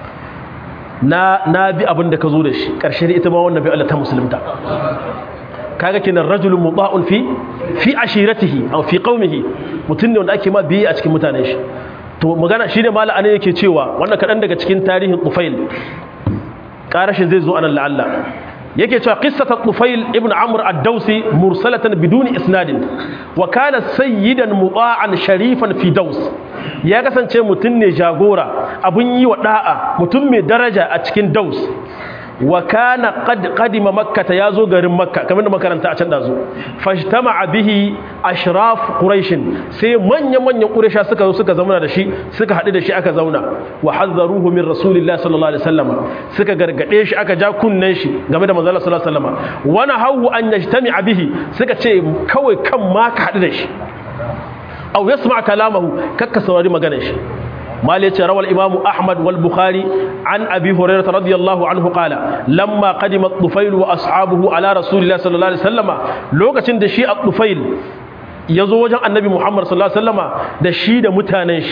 na na bi abin da ka zo da shi karshe ita ma wannan bi Allah ta musulunta kaga kenan rajulun muda'un fi fi ashiratihi aw fi qaumihi mutun ne wanda ake ma biyi a cikin mutanen shi to magana shine mala anan yake cewa wannan kadan daga cikin tarihin Tufail karashin zai zo anan la'alla yake cewa qissat Tufail ibn Amr ad-Dawsi mursalatan biduni isnadin wa kana sayyidan muda'an sharifan fi Daws ya kasance mutun ne jagora abun yi wa da'a mutun mai daraja a cikin Daws wa kana qad qadima makkah yazo garin makka kamar da makaranta a can dazo fashtama'a bihi ashraf quraish sai manyan manyan quraisha suka zo suka zauna da shi suka hadu da shi aka zauna wa hazzaruhu min rasulillahi sallallahu alaihi wasallam suka gargade shi aka ja kunnen shi game da manzo Allah sallallahu alaihi wasallam wa nahawu an yajtami'a bihi suka ce kawai kan ma ka hadu da shi aw yasma' kalamahu kakka saurari maganar shi مالك روى الإمام أحمد والبخاري عن أبي هريرة رضي الله عنه قال لما قدم الطفيل وأصحابه على رسول الله صلى الله عليه وسلم لوكا دشي الطفيل يزو وجه النبي محمد صلى الله عليه وسلم دشي دا متانش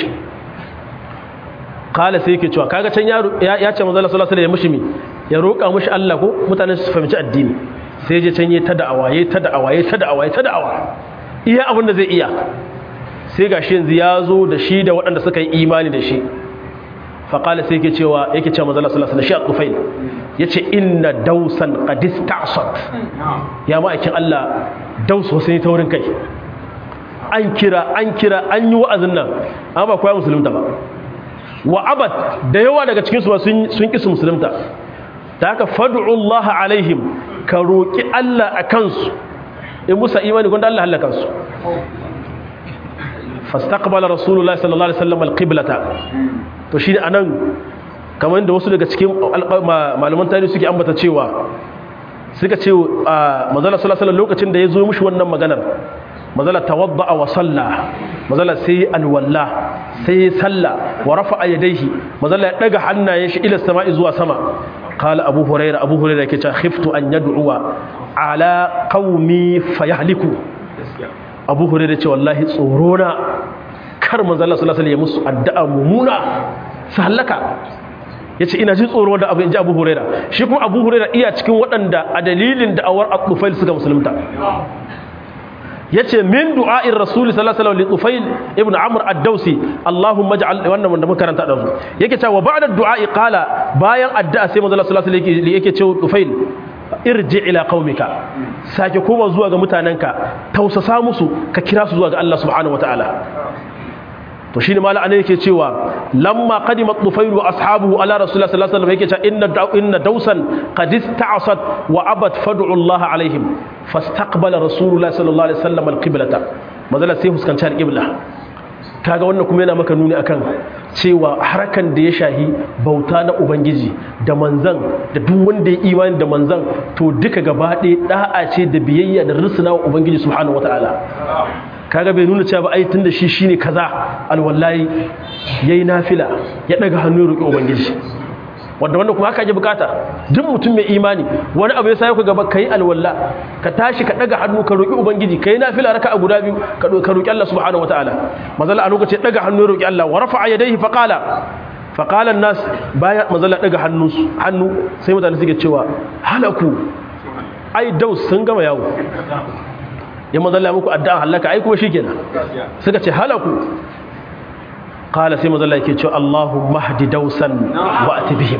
قال سيكي cewa kaga can ya ce manzo Allah sallallahu alaihi wasallam ya mushimi ya roka mushi Allah ko mutanen su fahimci addini sai je can yi ta da'awa yayi ta da'awa yayi ta da'awa yayi ta da'awa iya abin da zai iya sai ga shi yanzu ya zo da shi da waɗanda suka yi imani da shi faƙala sai yake cewa yake cewa mazala salasa da shi a tufai ya ce inna dausan ƙadis ta'asot ya ma'aikin Allah dausu sun yi taurin kai an kira an kira an yi wa'azin nan an ba kwaya musulunta ba wa abad da yawa daga cikinsu ba sun ƙi su musulunta ta haka fadu'ullaha alaihim ka roƙi Allah a kansu in musa imani gwanda Allah halaka su fastaqbala rasulullahi sallallahu alaihi wasallam alqiblata to shi anan kamar da wasu daga cikin malaman tarihi suke ambata cewa suka ce manzala sallallahu alaihi lokacin da ya zo mishi wannan maganar manzala tawadda wa salla manzala sai alwalla sai salla wa rafa'a yadayhi manzala ya daga hannayen shi ila sama'i zuwa sama qala abu hurairah abu hurairah yake cewa khiftu an yad'uwa ala qaumi fayahliku abu hurairah ce wallahi tsoro na kar manzala sallallahu alaihi ya musu addu'a mumuna su halaka ya ce ina jin tsoro da abu in ji abu huraira shi kuma abu huraira iya cikin waɗanda a dalilin da'awar al-tufail suka musulunta ya ce min du'a'in rasuli sallallahu alaihi wasallam tufail ibn amr ad-dausi allahumma ja'al wannan wanda muka karanta da su yake cewa ba'da du'a'i qala bayan addu'a sai manzo sallallahu alaihi wasallam yake cewa tufail irji ila qaumika sake koma zuwa ga mutanenka tausasa musu ka kira su zuwa ga Allah subhanahu wataala to shine mala anan yake cewa lamma qadima tufailu ashabuhu ala rasulullah sallallahu alaihi wasallam yake cewa inna inna dausan qad ista'asat wa abat fad'u Allah alaihim fastaqbala rasulullah sallallahu alaihi wasallam alqiblata mazala sai huskanci alqibla kaga wannan kuma yana maka nuni akan cewa harakan da ya shahi bauta na ubangiji da manzan da duk wanda ya imani da manzan to duka gaba ɗaya da'a ce da biyayya da rusuna wa ubangiji subhanahu wataala kaga bai nuna cewa ba ai tunda shi shine kaza alwallahi yayi nafila ya daga hannu ya roki ubangiji wanda wanda kuma haka ake bukata duk mutum mai imani wani abu ya sa ka gaba kai alwalla ka tashi ka daga hannu ka roki ubangiji kai nafila raka'a guda biyu ka ka roki Allah subhanahu wataala mazalla a lokacin daga hannu ya roki Allah wa rafa'a yadayhi fa qala fa qala an-nas baya mazalla daga hannu hannu sai mutane suke cewa halaku ai daus sun gama yawo ya mazalla muku addu'a halaka ai kuma shikenan suka ce halaku qala sai mazalla yake cewa Allahumma hdi dausan wa atbihim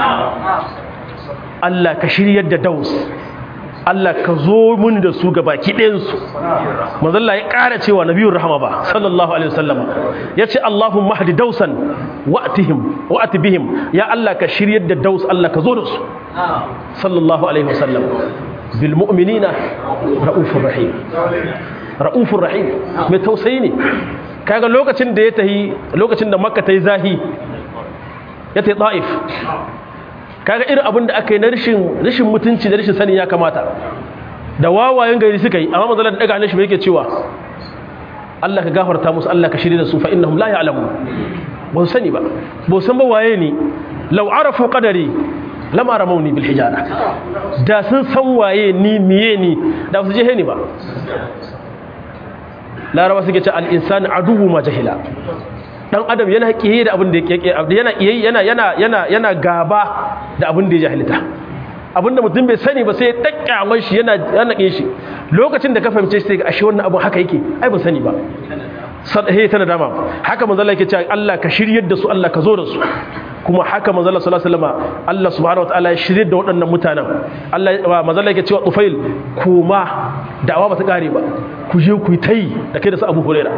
Allah ka shiryar da daus Allah ka zo mun da su gabaki ɗayan su mazalla ya ƙara cewa nabiyur rahama ba sallallahu alaihi wasallam yace Allahumma hdi dausan wa atihim wa atbihim ya Allah ka shiryar da daus Allah ka zo da su sallallahu alaihi wasallam bilmu'minina ra'ufur rahim ra'ufur rahim mai tausayi ne kaga lokacin da ya tahi lokacin da makka tayi zahi ya tayi ta'if kaga irin abin da aka yi na rashin rashin mutunci da rashin sani ya kamata da wawayen gari suka yi amma manzalar daga hannun shi yake cewa Allah ka gafarta musu Allah ka shirye da su fa innahum la ya'lamun ba su sani ba ba san ba waye ne law arafu qadari lama ramauni bil hijara da sun san waye ni miye ni da su je ni ba laraba suke ce al insani aduwu ma jahila dan adam yana kiyaye da abin da yake yana yana yana yana yana gaba da abin da ya jahilta abinda mutum bai sani ba sai ya dakkamar shi yana yana kin shi lokacin da ka fahimce shi sai ga ashe wannan abin haka yake ai ban sani ba sadahe tana dama haka manzo Allah yake cewa Allah ka shiryar da su Allah ka zo da su kuma haka manzo Allah sallallahu alaihi wasallam Allah subhanahu wataala ya shiryar da waɗannan mutanen Allah manzo Allah yake cewa Tufail kuma da'awa ba ta kare ba ku je ku yi tayi da kai da su Abu Huraira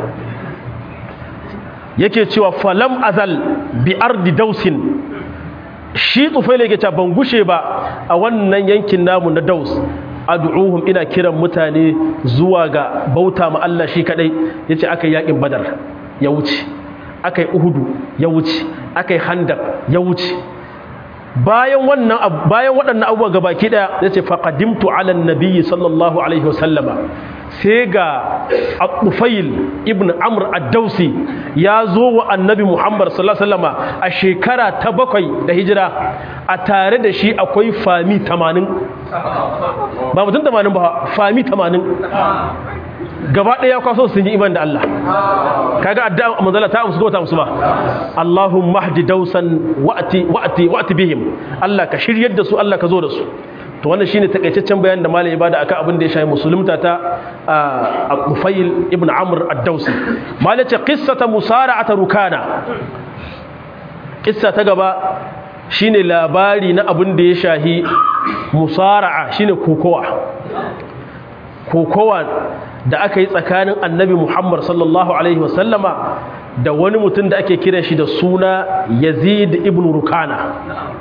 yake cewa falam azal bi ardi dausin shi Tufail yake cewa ban gushe ba a wannan yankin namu na Daus ad'uhum ina kiran mutane zuwa ga bauta ma Allah shi kadai yace aka yakin badar ya wuce aka yi uhudu ya wuce aka yi handaq ya wuce bayan wannan bayan waɗannan abubuwa gabaki daya yace faqadimtu ala nabiyyi sallallahu alaihi wasallama sai ga Al-Tufail ibn Amr ad-Dausi ya zo wa Annabi Muhammad sallallahu alaihi wasallama a shekara ta bakwai da hijira a tare da shi akwai fami 80 ba mutum 80 ba fami 80 gaba ɗaya kwaso sun yi iman da Allah kaga addu'a manzala ta amsu ko ta amsu ba Allahumma hdi dausan wa'ti wa'ti wa'ti bihim Allah ka shiryar da su Allah ka zo da su to wannan shine takaitaccen bayanin da malam ibada akan abin da ya shafi musulunta ta Al-Nufayl ibn Amr ad-Dawsi malam ce qissata musara'at rukana kissa ta gaba shine labari na abin da ya shahi musara'a shine kokowa kokowa da aka yi tsakanin annabi Muhammad sallallahu alaihi wasallama da wani mutum da ake kiran shi da suna Yazid ibn Rukana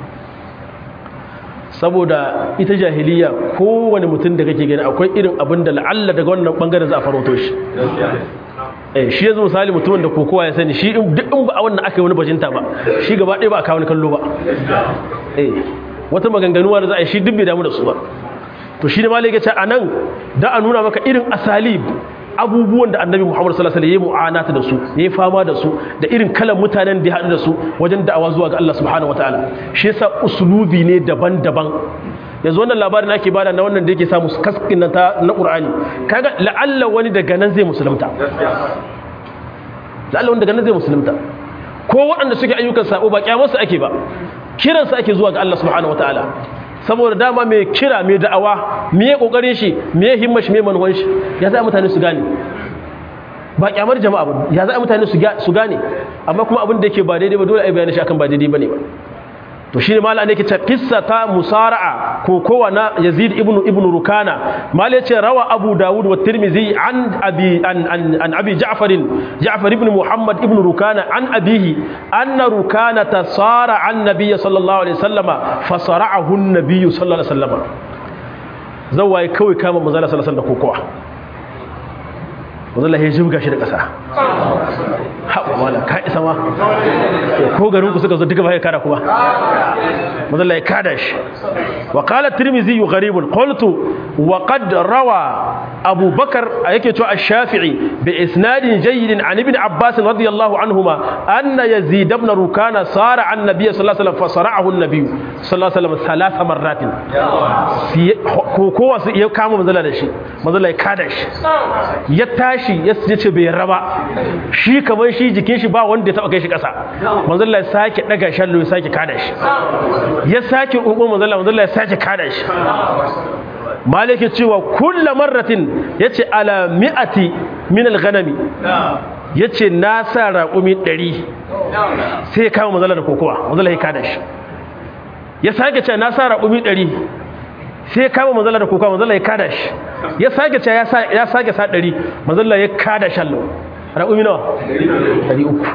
saboda ita jahiliya kowane mutum da kake gani akwai irin abin da la'alla daga wannan bangaren za a faroto shi eh shi yanzu misali mutumin da kokowa ya sani shi duk in ba a wannan aka yi wani bajinta ba shi gaba ɗaya ba a kawo kallo ba eh wata maganganuwa da za a yi shi duk bai damu da su ba to shi ne ma yake ce anan da a nuna maka irin asalib abubuwan da annabi Muhammad sallallahu alaihi wasallam ya mu'anata da su ya fama da su da irin kalan mutanen da ya haɗu da su wajen da'awa zuwa ga Allah subhanahu wataala shi yasa uslubi ne daban-daban yanzu wannan labarin ake bada na wannan da yake samu kaskin na na Qur'ani kaga la'alla wani daga nan zai musulunta la'alla wani daga nan zai musulunta ko waɗanda suke ayyukan sabo ba kyamarsu ake ba kiransu ake zuwa ga Allah subhanahu wataala saboda dama mai kira mai da'awa me kokarin shi me himmar shi me manuwan shi ya za mutane su gane ba kyamar jama'a ba ya za mutane su gane amma kuma abin da yake ba daidai ba dole ai bayani shi akan ba daidai bane ba to shine mala ne yake ta qissa ta musara'a ko kowa na Yazid ibn ibn Rukana mala yace rawa Abu Dawud wa Tirmidhi an abi an an, an abi Ja'far Ja'far ibn Muhammad ibn Rukana an abihi anna Rukana tasara an nabiy sallallahu alaihi wasallama fasara'ahu an-nabiy sallallahu alaihi wasallama zawai kawai kama manzo sallallahu alaihi wasallam da kokowa wanzu lahi jibga shi da ƙasa haɓa wala ka isa ma ko garin ku suka zo duka bai kada kuma wanzu lahi kada shi wa qala tirmizi gharibun qultu wa qad rawa abu bakar yake cewa ash-shafi'i bi isnadin jayyidin an ibn abbas radiyallahu anhuma anna yazid ibn rukana sara an nabiy sallallahu alaihi wasallam fasara'ahu an-nabiy sallallahu alaihi wasallam thalatha marratin ko kowa su iya kama manzala da shi manzala ya kada shi ya tashi ya ce bai raba shi kamar shi jikin shi ba wanda ya taba kai shi kasa manzon Allah ya sake daga shallo ya sake kada shi ya sake ungo manzon Allah manzon Allah ya sake kada shi malike cewa kullu marratin yace ala mi'ati min al-ghanami yace na sa raƙumi 100 sai ya kama manzon Allah da kokowa manzon Allah ya kada shi ya sake cewa na sa raƙumi 100 sai ya kama manzala da kuka manzala ya kada shi ya sake ce ya sake sa ɗari manzala ya kada shallo raƙumi nawa ɗari uku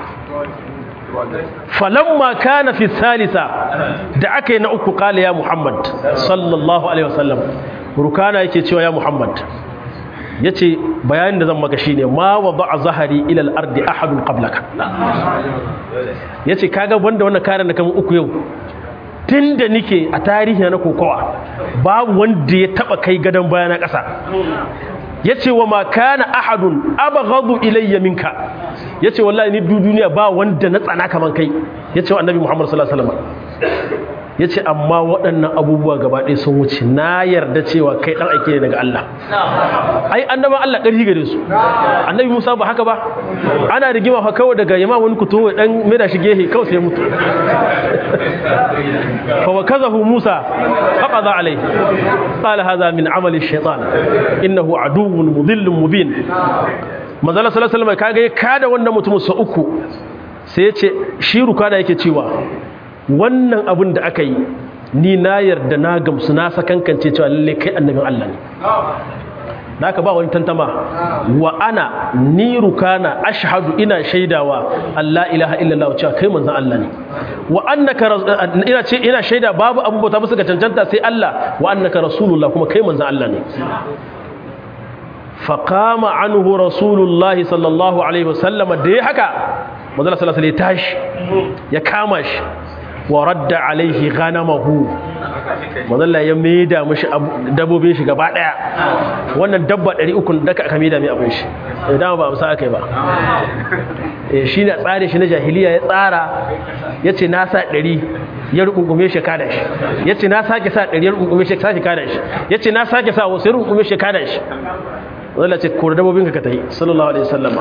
falamma kana fi salisa da aka yi na uku kala ya muhammad sallallahu alaihi wasallam rukana yake cewa ya muhammad ya ce bayanin da zan maka shi ne ma wa ba a zahari ilal ardi ahadun qablaka ya ce kaga wanda wannan karin da kama uku yau tun da nike a tarihi na kokowa babu wanda ya taba kai gadon baya na ƙasa ya ce wa makana ahadun abaghadu ilayya minka ya ce wallahi ni duniya ba wanda na tsana kaman kai ya ce wa annabi muhammad sallallahu alaihi wasallam ya ce amma waɗannan abubuwa gaba ɗaya sun wuce na yarda cewa kai ɗan aike ne daga Allah ai annaban Allah ƙarfi gare su annabi Musa ba haka ba ana rigima fa kawai daga yamma wani kuto dan mai da shi gehe kawai sai mutu fa wakazahu Musa faqada alai qala hadha min amali shaytan innahu aduwwun mudhillun mubin manzala sallallahu alaihi wasallam kaga ya kada wannan mutum sa uku sai ya ce shi ruka da yake cewa wannan abin da aka yi ni na yarda na gamsu na sakankance cewa lalle kai annabin Allah ne naka ba wani tantama wa ana ni rukana ashhadu ina shaidawa Allah ilaha illallah cewa kai manzon Allah ne wa annaka ina ce ina shaida babu abu bauta musu ga cancanta sai Allah wa annaka rasulullah kuma kai manzon Allah ne فقام عنه رسول الله صلى الله عليه وسلم da ya haka manzon sallallahu alaihi tashi ya kama shi wa radda alaihi ghanamahu manzon ya maida mishi dabbobin shi gaba daya wannan dabba 300 da aka maida mai abin shi idan ba amsa akai ba eh shine tsare shi na jahiliya ya tsara yace na sa 100 ya rukungume shi kada shi yace na sake sa 100 ya rukungume shi sake kada shi yace na sake sa wasu ya rukungume shi kada shi wanda ce kore dabobin ka tayi sallallahu alaihi wasallam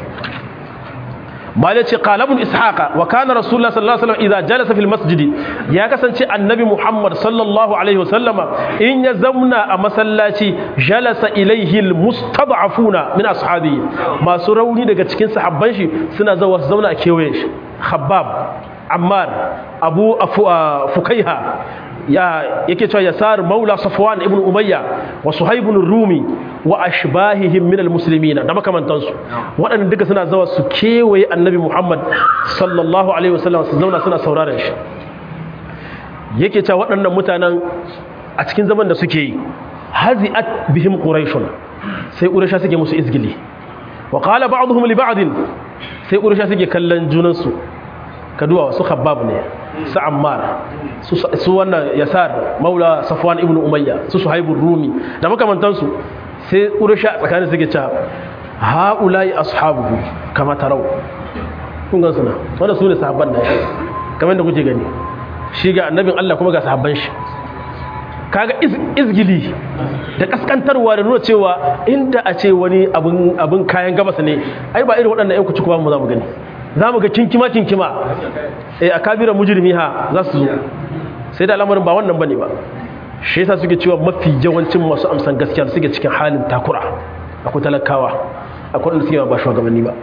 mal yace qala ibn ishaqa wa kana rasulullah sallallahu alaihi wasallam idza jalasa fil masjid ya kasance annabi muhammad sallallahu alaihi wasallama in ya zamna a masallaci jalasa ilaihi al mustad'afuna min ashabi masu rauni daga cikin sahabban shi suna zawa su zauna a kewayen shi khabbab ammar abu fukaiha ya yake cewa yasar maula safwan ibn umayya wa suhaib ibn rumi wa ashbahihim min almuslimina da makamantansu waɗannan duka suna zawa su kewaye annabi muhammad sallallahu alaihi wasallam su zauna suna sauraron shi yake cewa waɗannan mutanen a cikin zaman da suke yi hazi'at bihim quraishun sai quraisha suke musu izgili wa qala ba'dhum li ba'd sai quraisha suke kallon junansu kaduwa su khabbab ne su ammar su wannan yasar maula safwan ibn umayya su suhaibur rumi da makamantansu sai ƙurisha tsakanin suke cewa ha'ulai ashabuhu kama tarau kun gan suna wanda su ne sahabban da ya kamar da kuke gani shi ga annabin Allah kuma ga sahabban shi kaga izgili da kaskantarwa da nuna cewa inda a ce wani abin kayan gabas ne ai ba irin waɗannan yan kuci kuma mu za mu gani za mu ga kinkima kinkima eh a kabiran mujrimi ha za su zo sai da al'amarin ba wannan bane ba shi yasa suke cewa mafi yawancin masu amsan gaskiya suke cikin halin takura akwai talakawa akwai wanda suke ba shugabanni ba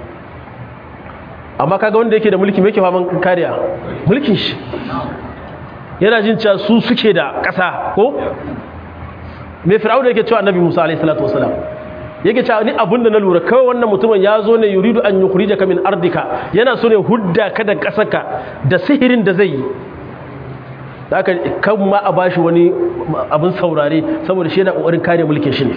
amma kaga wanda yake da mulki mai faman kariya mulkin shi yana jin cewa su suke da ƙasa ko mai fir'auna yake cewa annabi Musa alaihi salatu wasalam yake cewa ni abinda na lura kawai wannan mutumin ya zo ne yuridu an yukhrijaka min ardika yana so ne hudda ka da ƙasarka da sihirin da zai yi da aka kan ma a bashi wani abin saurare saboda shi yana ƙoƙarin kare mulkin shi ne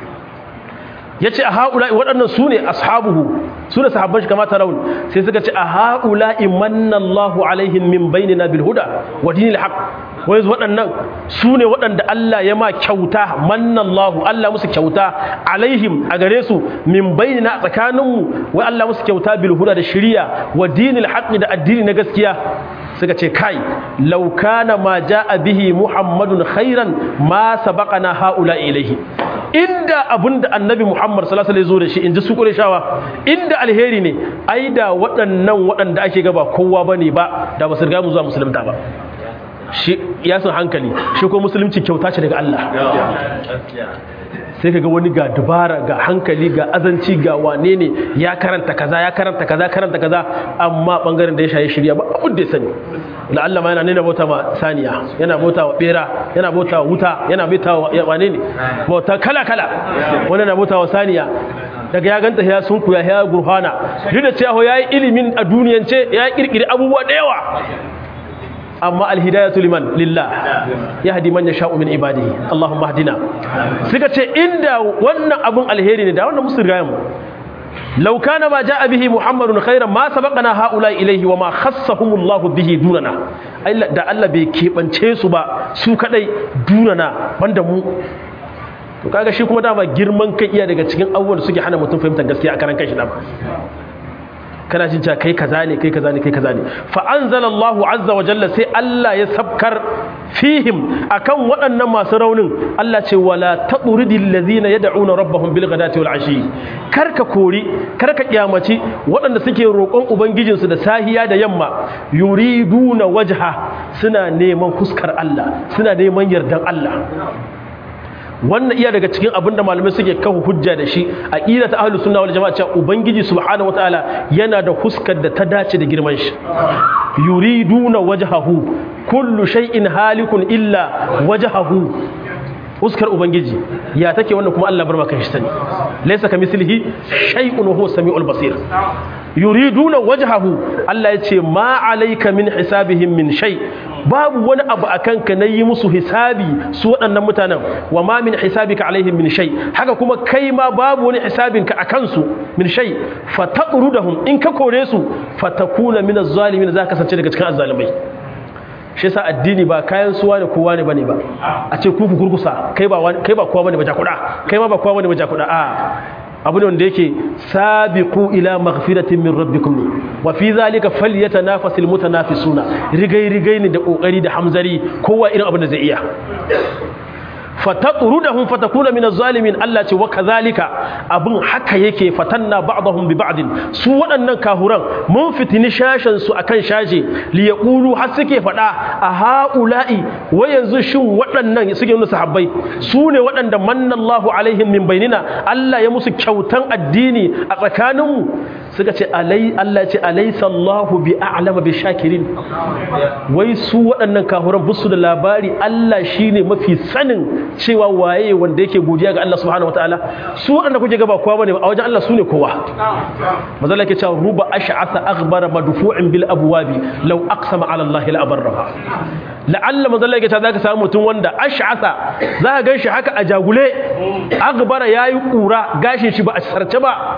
ya ce a haƙula waɗannan su ne ashabuhu su ne sahabban shi kamata raun sai suka ce a haƙula imannallahu alaihim min bainina bil huda wa dinil haq wai waɗannan su ne waɗanda Allah ya ma kyauta mannallahu Allah musu kyauta alaihim a gare su min bainina tsakaninmu wai Allah musu kyauta bil huda da shiriya wa dinil haq da addini na gaskiya suka ce kai laukana ma ja'a bihi muhammadun khairan ma sabaqana haula ilaihi inda abinda annabi muhammad sallallahu alaihi wasallam zo da shi inji su qurayshawa inda alheri ne ai da waɗannan waɗanda ake gaba kowa bane ba da ba su riga mu zuwa musulunta ba shi ya san hankali shi ko musulunci kyauta ce daga Allah sai ka ga wani ga dubara ga hankali ga azanci ga wane ne ya karanta kaza ya karanta kaza karanta kaza amma bangaren da ya shaye shirya ba abin da ya sani la'alla ma yana nuna bauta ma saniya yana bauta wa bera yana bauta wa wuta yana bauta wa wane ne bauta kala kala wani yana bauta wa saniya daga ya ganta ya sunku ya ya gurfana duk da cewa ya yi ilimin a duniyance ya kirkiri abubuwa da yawa amma alhidayatu liman lillah yahdi man yasha'u min ibadihi allahumma hdina suka ce inda wannan abun alheri ne da wannan musu rigayen mu law kana ma ja'a bihi muhammadun khairan ma sabaqana haula ilayhi wa ma khassahumullahu bihi dunana da Allah bai kebance su ba su kadai dunana banda mu to kaga shi kuma dama girman kai iya daga cikin abubuwan da suke hana mutum fahimtar gaskiya a karan kanshi dama kana jin cewa kai kaza ne kai kaza ne kai kaza ne fa anzalallahu azza wa jalla sai Allah ya sabkar fihim akan waɗannan masu raunin Allah ce wala taqridil ladina yad'una rabbahum bil ghadati wal ashi karka kori karka kiyamaci waɗanda suke roƙon ubangijinsu da sahiya da yamma yuriduna wajha suna neman fuskar Allah suna neman yardan Allah wannan iya daga cikin abinda malamai suke kawo hujja da shi a ƙila ta ahlus sunna wal jama'a cewa ubangiji subhanahu wataala yana da huskar da ta dace da girman shi yuriduna wajhahu kullu shay'in halikun illa wajhahu huskar ubangiji ya take wannan kuma Allah bar maka shi sani laysa kamislihi shay'un wa huwa samiul basir yuriduna wajhahu Allah ya ce ma alayka min hisabihim min shay babu wani abu akan ka nayi musu hisabi su waɗannan mutanen wa ma min hisabika alaihim min shay haka kuma kai ma babu wani hisabinka akan su min shay fataqrudahum in ka kore su fatakuna min az-zalimin za ka kasance daga cikin azzalimai shi yasa addini ba kayan suwa da kowa ne bane ba a ce ku gurgusa kai ba kai ba kowa bane ba jakuda kai ma ba kowa bane ba jakuda a abu ne wanda yake sabiqu ila maghfiratin min rabbikum ne wa fi zalika falyatanafasul mutanafisuna rigai rigai ne da kokari da hamzari kowa irin abin da zai iya fatatrudahum fatakuna min az-zalimin Allah ce wa kadhalika abun haka yake fatanna ba'dahum bi ba'din su waɗannan kahuran mun fitini shashan su akan shashe li yaqulu har suke fada a haula'i wa yanzu shin waɗannan suke nuna sahabbai su ne waɗanda mannallahu alaihim min bainina Allah ya musu kyautan addini a tsakaninmu suka ce alai Allah ce alaysa Allahu bi a'lama bi shakirin wai su waɗannan kahuran busu da labari Allah shine mafi sanin cewa waye wanda yake godiya ga Allah subhanahu wataala su waɗanda kuke gaba kowa bane a wajen Allah su ne kowa mazalla yake cewa ruba ash'atha aghbara madfu'in bil abwabi law aqsama ala Allah la abarra la'alla mazalla yake cewa zaka samu mutum wanda ash'atha zaka ganshi haka a jagule aghbara yayi kura gashin shi ba a sarce ba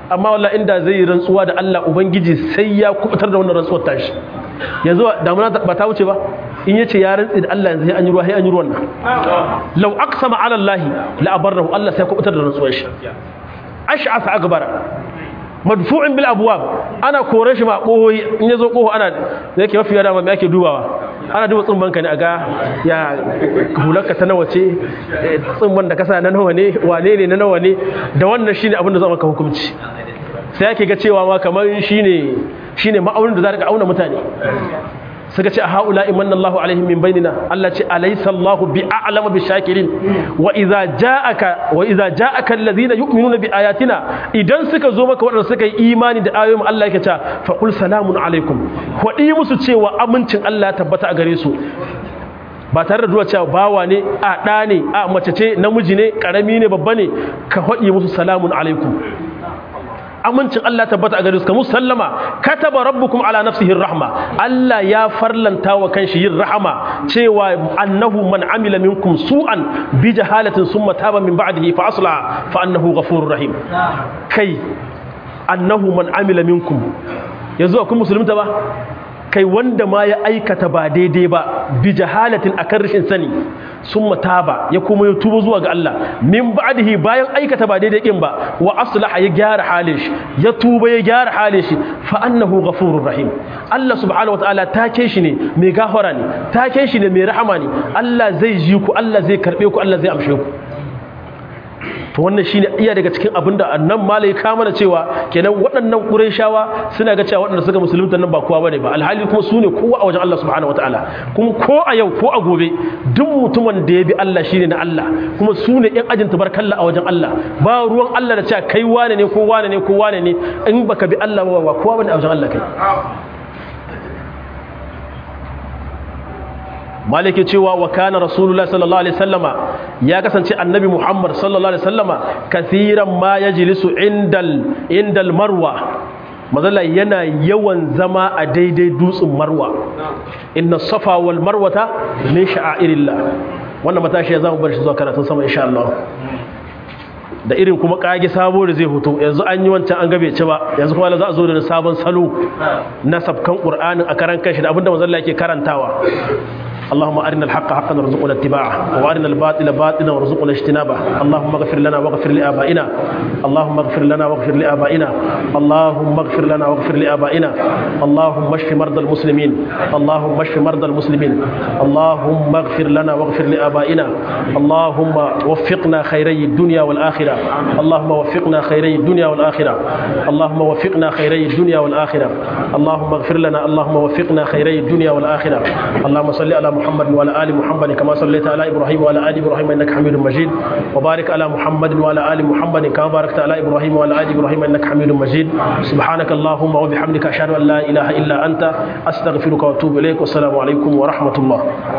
amma wallahi inda zai yi rantsuwa da Allah ubangiji sai ya kubutar da wannan rantsuwar tashi yanzu damuna ba ta wuce ba in yace ya rantsi da Allah yanzu sai an yi ruwa sai an yi ruwan nan law aqsama ala Allah la abarrahu Allah sai kubutar da rantsuwar shi ash'asa akbara madfu'in bil abwab ana kore shi ma kohoyi in yazo koho ana da yake mafi yada me ake dubawa ana duba tsumban ka ne aga ya hularka ta nawa ce tsumban da kasa na nawa ne wane ne na nawa ne da wannan shine abin da za maka hukunci sai ake ga cewa ma kamar shine shine ma'aunin da za ka auna mutane suka ce a haula imanna Allahu alaihim min bainina Allah ce alaysa Allahu bi a'lama bi shakirin wa idza ja'aka wa idza ja'aka alladhina yu'minuna bi ayatina idan suka zo maka wadanda suka yi imani da ayoyin Allah yake ta fa qul salamun alaikum wadi musu cewa amincin Allah ya tabbata a gare su ba tare da duwa cewa bawa ne a ɗa ne a mace ce namiji ne ƙarami ne babba ne ka haɗi musu salamun alaikum amincin Allah tabbata a gare su kamu sallama kataba rabbukum ala nafsihi rahma Allah ya farlanta wa kanshi yin rahama cewa annahu man amila minkum su'an bi jahalatin summa taba min ba'dihi fa aslaha fa annahu ghafurur rahim kai annahu man amila minkum yanzu akwai musulunta ba kai wanda ma ya aikata ba daidai ba bi jahalatin akan rashin sani sun mataba ya kuma ya tuba zuwa ga Allah min ba'dihi bayan aikata ba daidai kin ba wa aslaha ya gyara halin shi ya tuba ya gyara halin shi fa annahu ghafurur rahim Allah subhanahu wataala take shi ne mai gafara ne take shi ne mai rahama ne Allah zai ji ku Allah zai karbe ku Allah zai amshe ku to wannan shine iya daga cikin abin da annan malai ka mana cewa kenan waɗannan qurayshawa suna ga cewa waɗanda suka musulunta nan ba kowa bane ba alhali kuma su ne kowa a wajen Allah subhanahu wataala kuma ko a yau ko a gobe duk mutumin da ya bi Allah shine na Allah kuma su ne ƴan ajin tabarkalla a wajen Allah ba ruwan Allah da cewa kai wane ne ko wane ne ko wane ne in baka bi Allah ba ba kowa bane a wajen Allah kai maliki cewa wa kana rasulullah sallallahu alaihi wasallama ya kasance annabi muhammad sallallahu alaihi wasallama kathiran ma yajlisu indal indal marwa mazalla yana yawan zama a daidai dutsen marwa inna safa wal marwata min sha'airillah wannan matashi ya zama bar shi zuwa karatun sama insha Allah da irin kuma kage sabo da zai hoto yanzu an yi wancan an gabe ci ba yanzu kuma za a zo da sabon salo na sabkan qur'anin a karan kanshi da abinda manzon Allah yake karantawa اللهم أرنا الحق حقا وارزقنا اتباعه وأرنا الباطل باطلا وارزقنا اجتنابه اللهم اغفر لنا واغفر لآبائنا اللهم اغفر لنا واغفر لآبائنا اللهم اغفر لنا واغفر لآبائنا اللهم اشف مرضى المسلمين اللهم اشف مرضى المسلمين اللهم اغفر لنا واغفر لآبائنا اللهم وفقنا خيري الدنيا والآخرة اللهم وفقنا خيري الدنيا والآخرة اللهم وفقنا خيري الدنيا والآخرة اللهم اغفر لنا اللهم وفقنا خيري الدنيا والآخرة اللهم صل على محمد وعلى ال محمد كما صليت على ابراهيم وعلى ال ابراهيم انك حميد مجيد وبارك على محمد وعلى ال محمد كما باركت على ابراهيم وعلى ال ابراهيم انك حميد مجيد سبحانك اللهم وبحمدك اشهد ان لا اله الا انت استغفرك واتوب اليك والسلام عليكم ورحمه الله